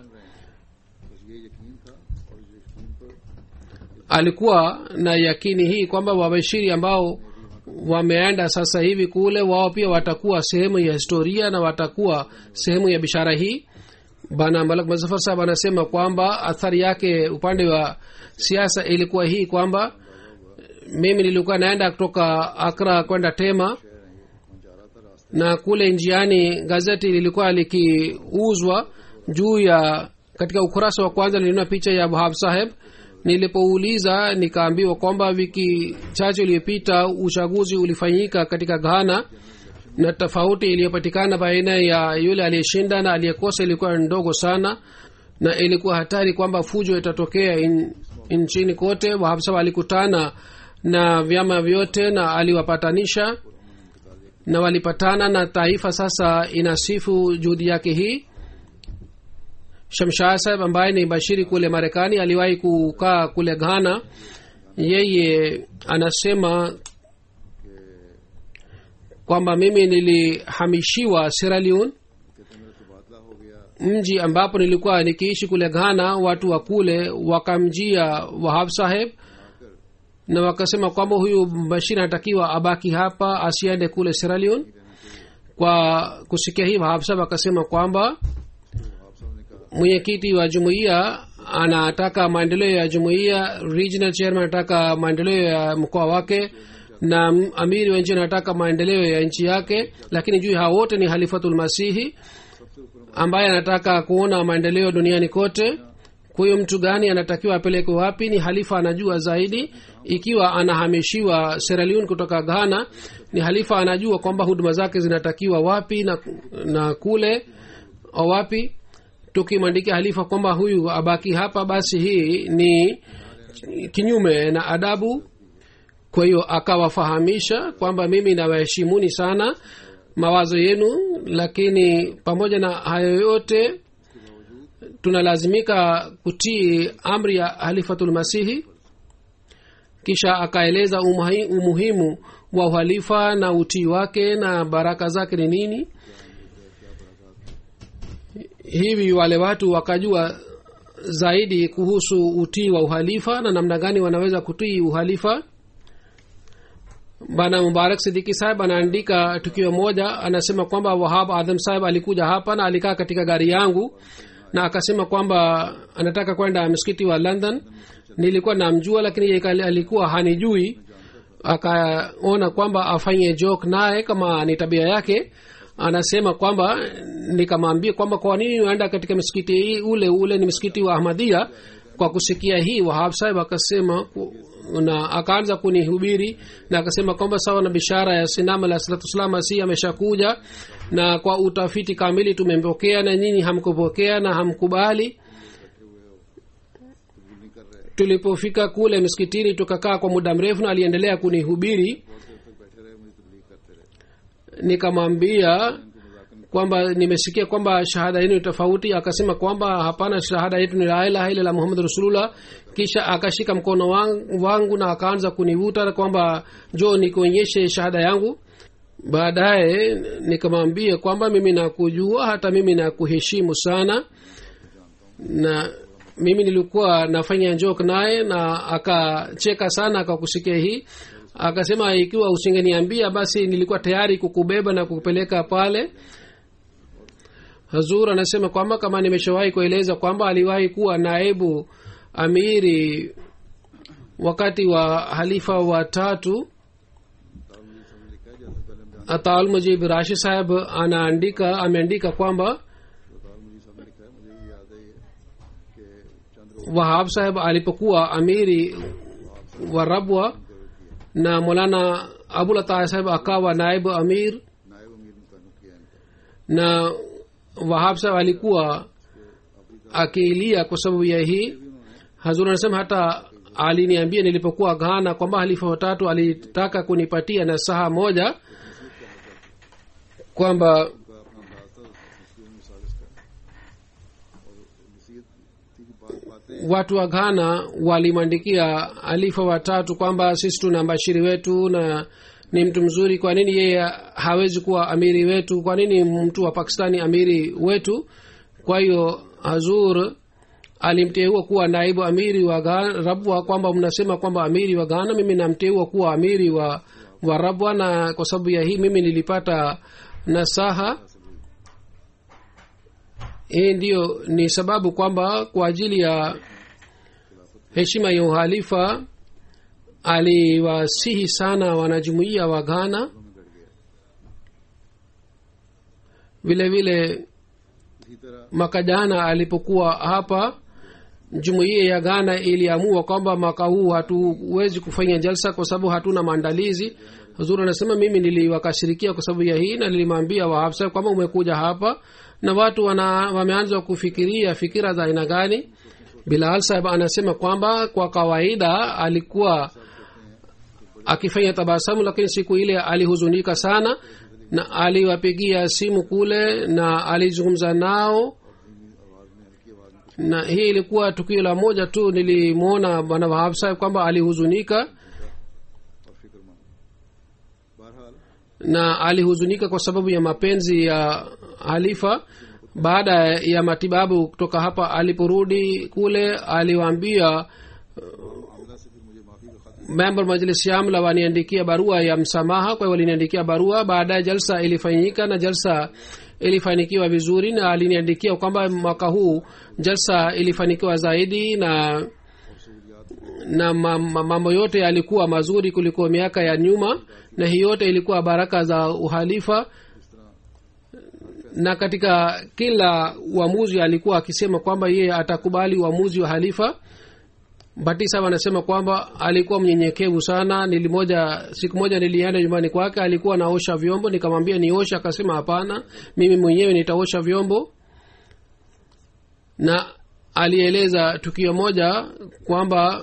alikuwa na yakini hii kwamba wabashiri ambao wameenda sasa hivi kule wao pia watakuwa sehemu ya historia na watakuwa sehemu ya bishara hii bana malak mazafar sahab anasema kwamba athari yake upande wa siasa ilikuwa hii kwamba mimi nilikuwa naenda kutoka akra kwenda tema na kule njiani gazeti lilikuwa likiuzwa juu ya katika ukurasa wa kwanza niliona picha ya wahab saheb nilipouliza nikaambiwa kwamba wiki chache iliyopita uchaguzi ulifanyika katika ghana na tofauti iliyopatikana baina ya yule aliyeshinda na aliyekosa ilikuwa ndogo sana na ilikuwa hatari kwamba fujo itatokea in, nchini kote wahabsa walikutana na vyama vyote na aliwapatanisha na walipatana na taifa sasa inasifu juhudi yake hii shamshah saheb ambaye ni bashiri kule marekani aliwahi kukaa kule ghana yeye anasema kwamba mimi nilihamishiwa sierra mji ambapo nilikuwa nikiishi kule ghana watu wa kule wakamjia wahab saheb na wakasema kwamba huyu bashir anatakiwa abaki hapa asiende kule sierra kwa kusikia hii wahab saheb akasema kwamba mwenyekiti wa jumuiya anataka maendeleo ya jumuiya regional chairman anataka maendeleo ya mkoa wake na amiri wa nchi anataka maendeleo ya nchi yake lakini juu hawa wote ni halifatulmasihi ambaye anataka kuona maendeleo duniani kote huyo mtu gani anatakiwa apelekwe wapi ni halifa anajua zaidi ikiwa anahamishiwa seraliun kutoka ghana ni halifa anajua kwamba huduma zake zinatakiwa wapi na, na kule au wapi tukimwandikia halifa kwamba huyu abaki hapa basi hii ni kinyume na adabu kwa hiyo akawafahamisha kwamba mimi nawaheshimuni sana mawazo yenu lakini pamoja na hayo yote tunalazimika kutii amri ya halifatulmasihi kisha akaeleza umuhi, umuhimu wa uhalifa na utii wake na baraka zake ni nini hivi wale watu wakajua zaidi kuhusu utii wa uhalifa na namna gani wanaweza kutii uhalifa bana mubarak sidiki sahib anaandika tukio moja anasema kwamba wahab adham sahib alikuja hapa na alikaa katika gari yangu na akasema kwamba anataka kwenda msikiti wa london nilikuwa namjua lakini yeye alikuwa hanijui akaona kwamba afanye joke naye kama ni tabia yake anasema kwamba nikamwambia kwamba kwa nini unaenda katika msikiti hii ule ule ni msikiti wa ahmadia kwa kusikia hii wahab sahib akasema na akaanza kunihubiri na akasema kwamba sawa na bishara ya sinam alah salatu wassalam asi ameshakuja na kwa utafiti kamili tumempokea na nyinyi hamkupokea na hamkubali tulipofika kule msikitini tukakaa kwa muda mrefu na aliendelea kunihubiri nikamwambia kwamba nimesikia kwamba shahada yenu ni tofauti akasema kwamba hapana shahada yetu ni la ilaha illa muhammad rasulullah kisha akashika mkono wangu, wangu na akaanza kunivuta kwamba jo nikuonyeshe shahada yangu baadaye nikamwambia kwamba mimi nakujua hata mimi nakuheshimu sana na mimi nilikuwa nafanya joke naye na akacheka sana akakusikia hii akasema ikiwa usingeniambia basi nilikuwa tayari kukubeba na kukupeleka pale hazur anasema kwamba kama nimeshawahi kueleza kwamba aliwahi kuwa naibu amiri wakati wa halifa wa tatu ataal mujib rashi saheb anaandika ameandika kwamba wahab saheb alipokuwa amiri wa rabwa na molana abulata saheb akawa naibu amir na wahab saheb alikuwa akiilia kwa sababu ya hii hazur anasema hata aliniambia nilipokuwa ghana kwamba halifa watatu alitaka kunipatia na saha moja kwamba watu wa ghana walimwandikia alifa watatu kwamba sisi tuna mbashiri wetu na ni mtu mzuri kwa nini yeye hawezi kuwa amiri wetu kwa nini mtu wa pakistani amiri wetu kwa hiyo hazur alimteua kuwa naibu amiri wa Ghana- rabwa kwamba mnasema kwamba amiri wa ghana mimi namteua kuwa amiri wa, wa rabwa na kwa sababu ya hii mimi nilipata nasaha hii ndiyo ni sababu kwamba kwa ajili ya heshima ya uhalifa aliwasihi sana wanajumuiya wa ghana vile vile इसी तरह mwaka jana alipokuwa hapa jumuiya ya ghana iliamua kwamba mwaka huu hatuwezi kufanya jalsa kwa sababu hatuna maandalizi huzuri anasema mimi niliwakashirikia kwa sababu ya hii na nilimwambia wahabsa kwamba umekuja hapa na watu wana wameanza kufikiria fikira za aina gani bilal sahib anasema kwamba kwa kawaida alikuwa akifanya tabasamu lakini siku ile alihuzunika sana na aliwapigia simu kule na alizungumza nao na hii ilikuwa tukio la moja tu nilimwona bwana wahab sahib kwamba alihuzunika और फिक्रमंद बहरहाल na alihuzunika kwa sababu ya mapenzi ya halifa baada ya matibabu kutoka hapa aliporudi kule aliwaambia अल्लाह से फिर मुझे माफी का खत member majlis yamla waniandikia barua ya msamaha kwa hiyo waliniandikia barua baadaye jalsa ilifanyika na jalsa ilifanikiwa vizuri na aliniandikia kwamba mwaka huu jalsa ilifanikiwa zaidi na na ma- ma- mambo yote yalikuwa mazuri kuliko miaka ya nyuma na hii yote ilikuwa baraka za uhalifa na katika kila uamuzi alikuwa akisema kwamba yeye atakubali uamuzi wa halifa batisa anasema kwamba alikuwa mnyenyekevu sana nilimoja siku moja nilienda nyumbani kwake alikuwa naosha vyombo nikamwambia niosha akasema hapana mimi mwenyewe nitaosha vyombo na alieleza tukio moja kwamba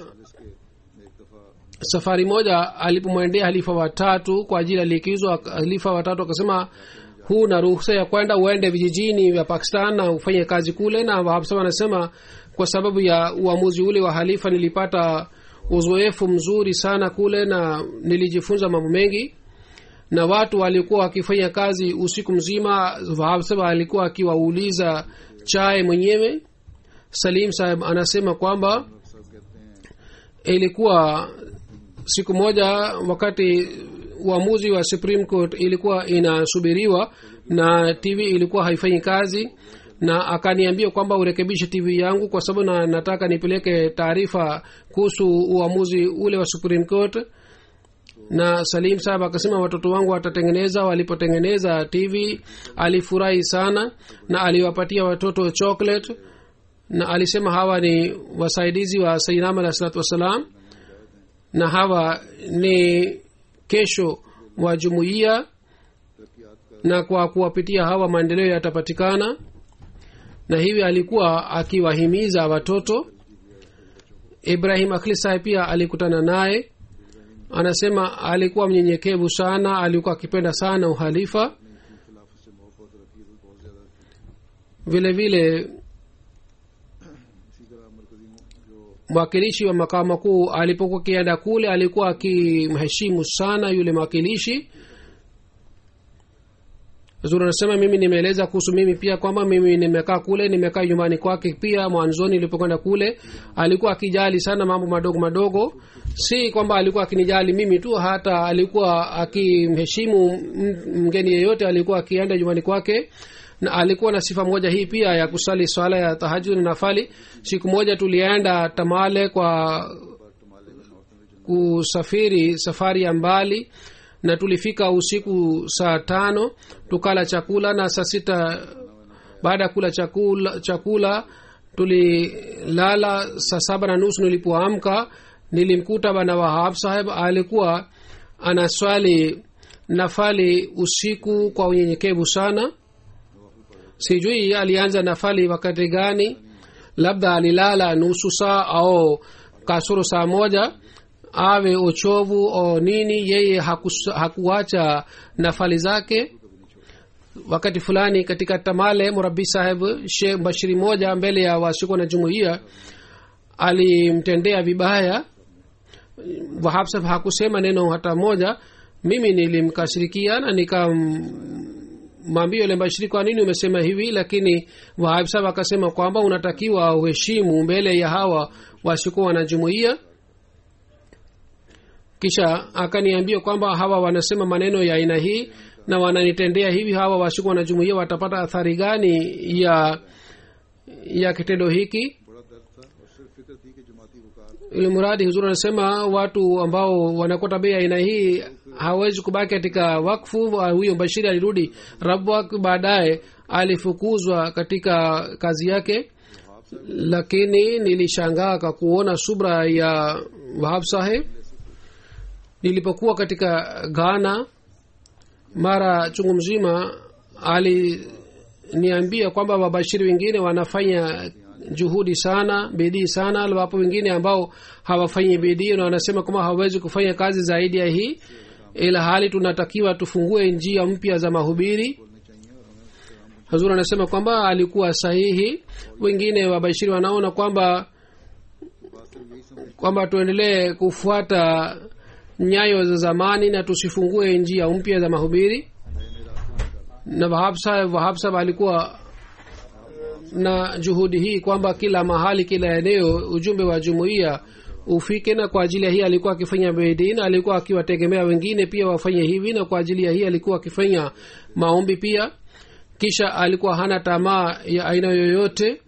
safari moja alipomwendea halifa watatu kwa ajili ya likizo ak- halifa watatu akasema huna ruhusa ya kwenda uende vijijini vya pakistan na ufanye kazi kule na wahapsa wanasema kwa sababu ya uamuzi ule wa halifa nilipata uzoefu mzuri sana kule na nilijifunza mambo mengi na watu walikuwa wakifanya kazi usiku mzima wahapsa alikuwa akiwauliza chai mwenyewe salim saheb anasema kwamba साहब कहते हैं ilikuwa siku moja wakati uamuzi wa supreme court ilikuwa inasubiriwa na tv ilikuwa haifanyi kazi na akaniambia kwamba urekebishe tv yangu kwa sababu na nataka nipeleke taarifa kuhusu uamuzi ule wa supreme court na salim sahab akasema watoto wangu watatengeneza walipotengeneza tv alifurahi sana na aliwapatia watoto chocolate na alisema hawa ni wasaidizi wa sainam alah salatu wassalam na hawa ni kesho wa jumuiya तरक्यात का na kwa kuwapitia hawa maendeleo yatapatikana na hivi alikuwa akiwahimiza watoto ibrahim akhli saheb pia alikutana naye anasema alikuwa mnyenyekevu sana alikuwa akipenda sana uhalifa खिलाफत से मोहब्बत और अकीदत बहुत ज्यादा थी vile vile इसी तरह मरकजी जो mwakilishi wa makao makuu alipokuwa akienda kule alikuwa akimheshimu sana yule mwakilishi zuri anasema mimi nimeeleza kuhusu mimi pia kwamba mimi nimekaa kule nimekaa nyumbani kwake pia mwanzoni nilipokwenda kule alikuwa akijali sana mambo madogo madogo si kwamba alikuwa akinijali mimi tu hata alikuwa akimheshimu m- mgeni yeyote alikuwa akienda nyumbani kwake na alikuwa na sifa moja hii pia ya kusali swala ya tahajud na nafali siku moja tulienda tamale kwa kusafiri safari ya mbali na tulifika usiku saa tano tukala chakula na saa sita baada ya kula chakula, chakula tulilala saa saba na nusu nilipoamka nilimkuta bana wahab saheb alikuwa anaswali nafali usiku kwa unyenyekevu sana sijui alianza nafali wakati gani labda alilala nusu saa au kasoro saa moja awe uchovu o nini yeye hakus, hakuacha nafali zake wakati fulani katika tamale murabi saheb shekh bashiri moja mbele ya wasiko na jumuiya alimtendea vibaya wahab saheb hakusema neno hata moja mimi nilimkashirikia na nikamwambia yule mbashiri kwa nini umesema hivi lakini wahab saheb akasema kwamba unatakiwa uheshimu mbele ya hawa wasikuwa na jumuiya kisha akaniambia kwamba hawa wanasema maneno ya aina hii na wananitendea hivi hawa wasikuwa na jumuiya watapata athari gani ya ya kitendo hiki बड़ा दर्द था और सिर्फ फिक्र थी कि जमाती वकार ili mradi huzuri anasema watu ambao wanakuwa tabia aina hii hawezi kubaki katika wakfu wa huyo bashiri alirudi rabwak baadaye alifukuzwa katika kazi yake lakini nilishangaa kwa kuona subra ya wahab saheb nilipokuwa katika ghana mara chungu mzima aliniambia kwamba wabashiri wengine wanafanya juhudi sana bidii sana wapo wengine ambao hawafanyi bidii na wanasema kwamba hawawezi kufanya kazi zaidi ya hii ila hali tunatakiwa tufungue njia mpya za mahubiri hazur anasema kwamba alikuwa sahihi wengine wabashiri wanaona kwamba kwamba tuendelee kufuata nyayo za zamani na tusifungue njia mpya za mahubiri na wahab saheb wahab saheb alikuwa na juhudi hii kwamba kila mahali kila eneo ujumbe wa jumuiya ufike na kwa ajili ya hii alikuwa akifanya bidii na alikuwa akiwategemea wengine pia wafanye hivi na kwa ajili ya hii alikuwa akifanya maombi pia kisha alikuwa hana tamaa ya aina yoyote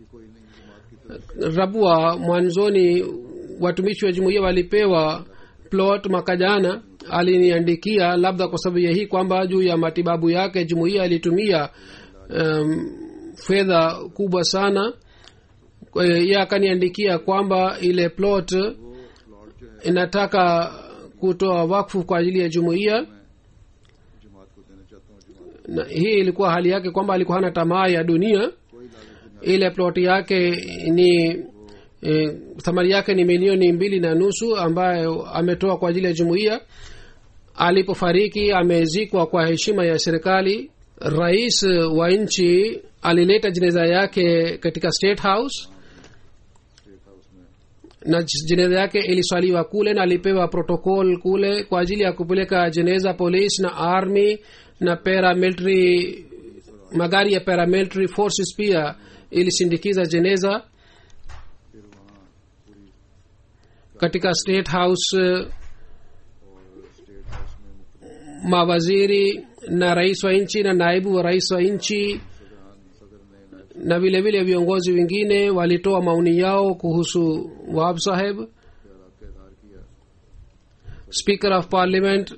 rabua mwanzoni watumishi wa jumuiya walipewa plot mwaka jana aliniandikia labda kwa sababu ya hii kwamba juu ya matibabu yake jumuiya ilitumia um, fedha kubwa sana Kwa hiyo yeye akaniandikia kwamba ile plot inataka kutoa wakfu kwa ajili ya jumuiya जमात को देना चाहता हूँ जमात na hii ilikuwa hali yake kwamba alikuwa hana tamaa ya dunia ile plot yake ni e, thamani yake ni milioni mbili na nusu ambayo ametoa kwa ajili ya jumuiya alipofariki amezikwa kwa heshima ya serikali rais wa nchi alileta jeneza yake katika state house state house में na jeneza yake iliswaliwa kule na alipewa protocol kule kwa ajili ya kupeleka jeneza police na army na paramilitary magari ya paramilitary forces pia ilisindikiza jeneza फिर वहाँ पूरी katika state house और state house में मुख्तलिफ mawaziri na rais wa nchi na naibu wa rais wa nchi सदरान सदर ने नायब na vile vile viongozi wengine walitoa maoni yao kuhusu wahab saheb ख्याल का इजहार किया speaker of parliament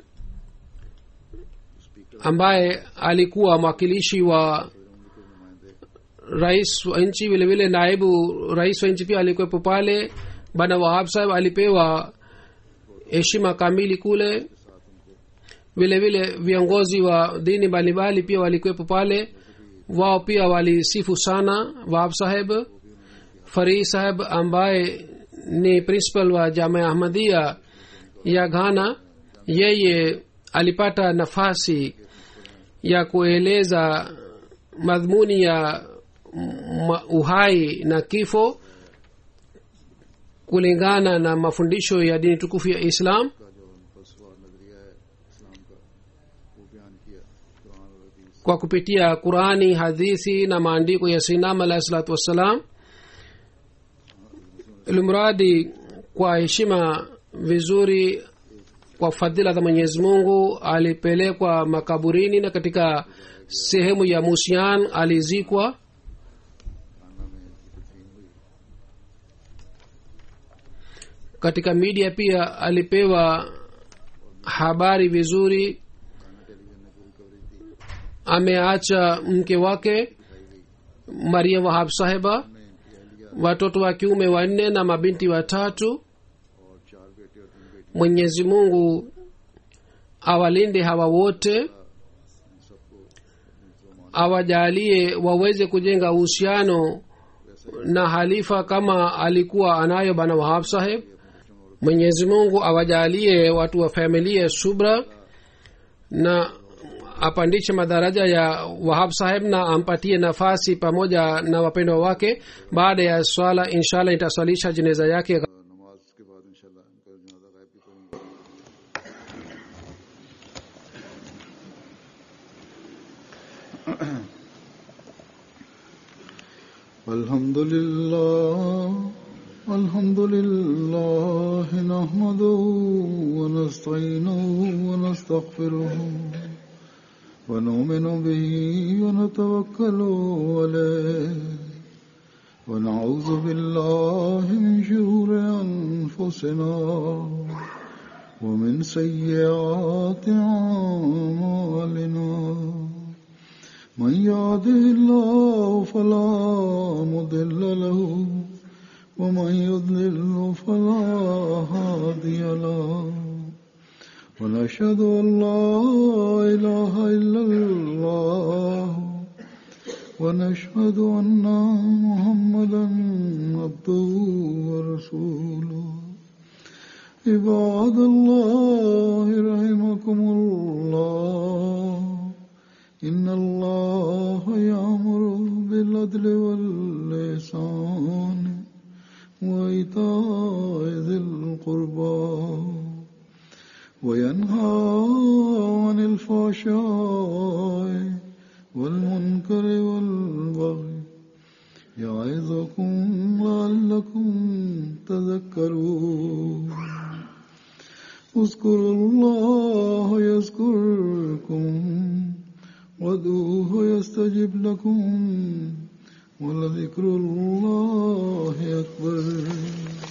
speaker ambaye alikuwa mwakilishi wa फिर उनके नुमाइंदे rais wa nchi vile vile naibu rais wa nchi pia alikuwepo pale bana wahab saheb alipewa heshima kamili kule vile vile viongozi wa dini mbalimbali pia walikuwepo pale wao pia walisifu sana wahab saheb farii saheb ambaye ni principal wa jamia ahmadia ya ghana yeye alipata nafasi ya kueleza madhumuni ya ma- uhai na kifo kulingana na mafundisho ya dini tukufu ya islam का जो फलसफा नजरिया है इस्लाम का वो बयान किया कुरान और हदीस kwa kupitia qurani hadithi na maandiko ya sinam alahi salatu wassalam ilimradi kwa heshima vizuri kwa fadhila za mwenyezi mungu alipelekwa makaburini na katika sehemu ya musian alizikwa खाना में तदफीन हुई katika media pia alipewa habari vizuri खाना television ने पूरी coverage दी ameacha mke wake maria wahab saheba में अहलिया watoto wa kiume wanne na mabinti watatu और चार बेटे और तीन बेटी mwenyezi mungu awalinde hawa wote इन सबको मुसलमान awajalie waweze kujenga uhusiano na halifa kama alikuwa anayo bana wahab saheb mwenyezi mungu awajalie watu wa familia subra na apandishe madaraja ya wahab saheb na ampatie nafasi pamoja na wapendwa wake baada ya swala inshallah itaswalisha jeneza yake नमाज के बाद इंशाल्लाह इनका जनाजा गायब भी करेंगे الحمد لله الحمد لله نحمده ونستعينه ونستغفره ونؤمن به ونتوكل عليه ونعوذ بالله من شرور أنفسنا ومن سيئات أعمالنا من يهده الله فلا مضل له ومن يضلل فلا هادي له ونشهد أن لا إله إلا الله ونشهد أن محمدا عبده ورسوله عباد الله رحمكم الله إن الله يأمر بالعدل واللسان وإيتاء ذي القربى وينهى عن الفحشاء والمنكر والبغي يعظكم لعلكم تذكرون اذكروا الله يذكركم وادعوه يستجب لكم ولذكر الله أكبر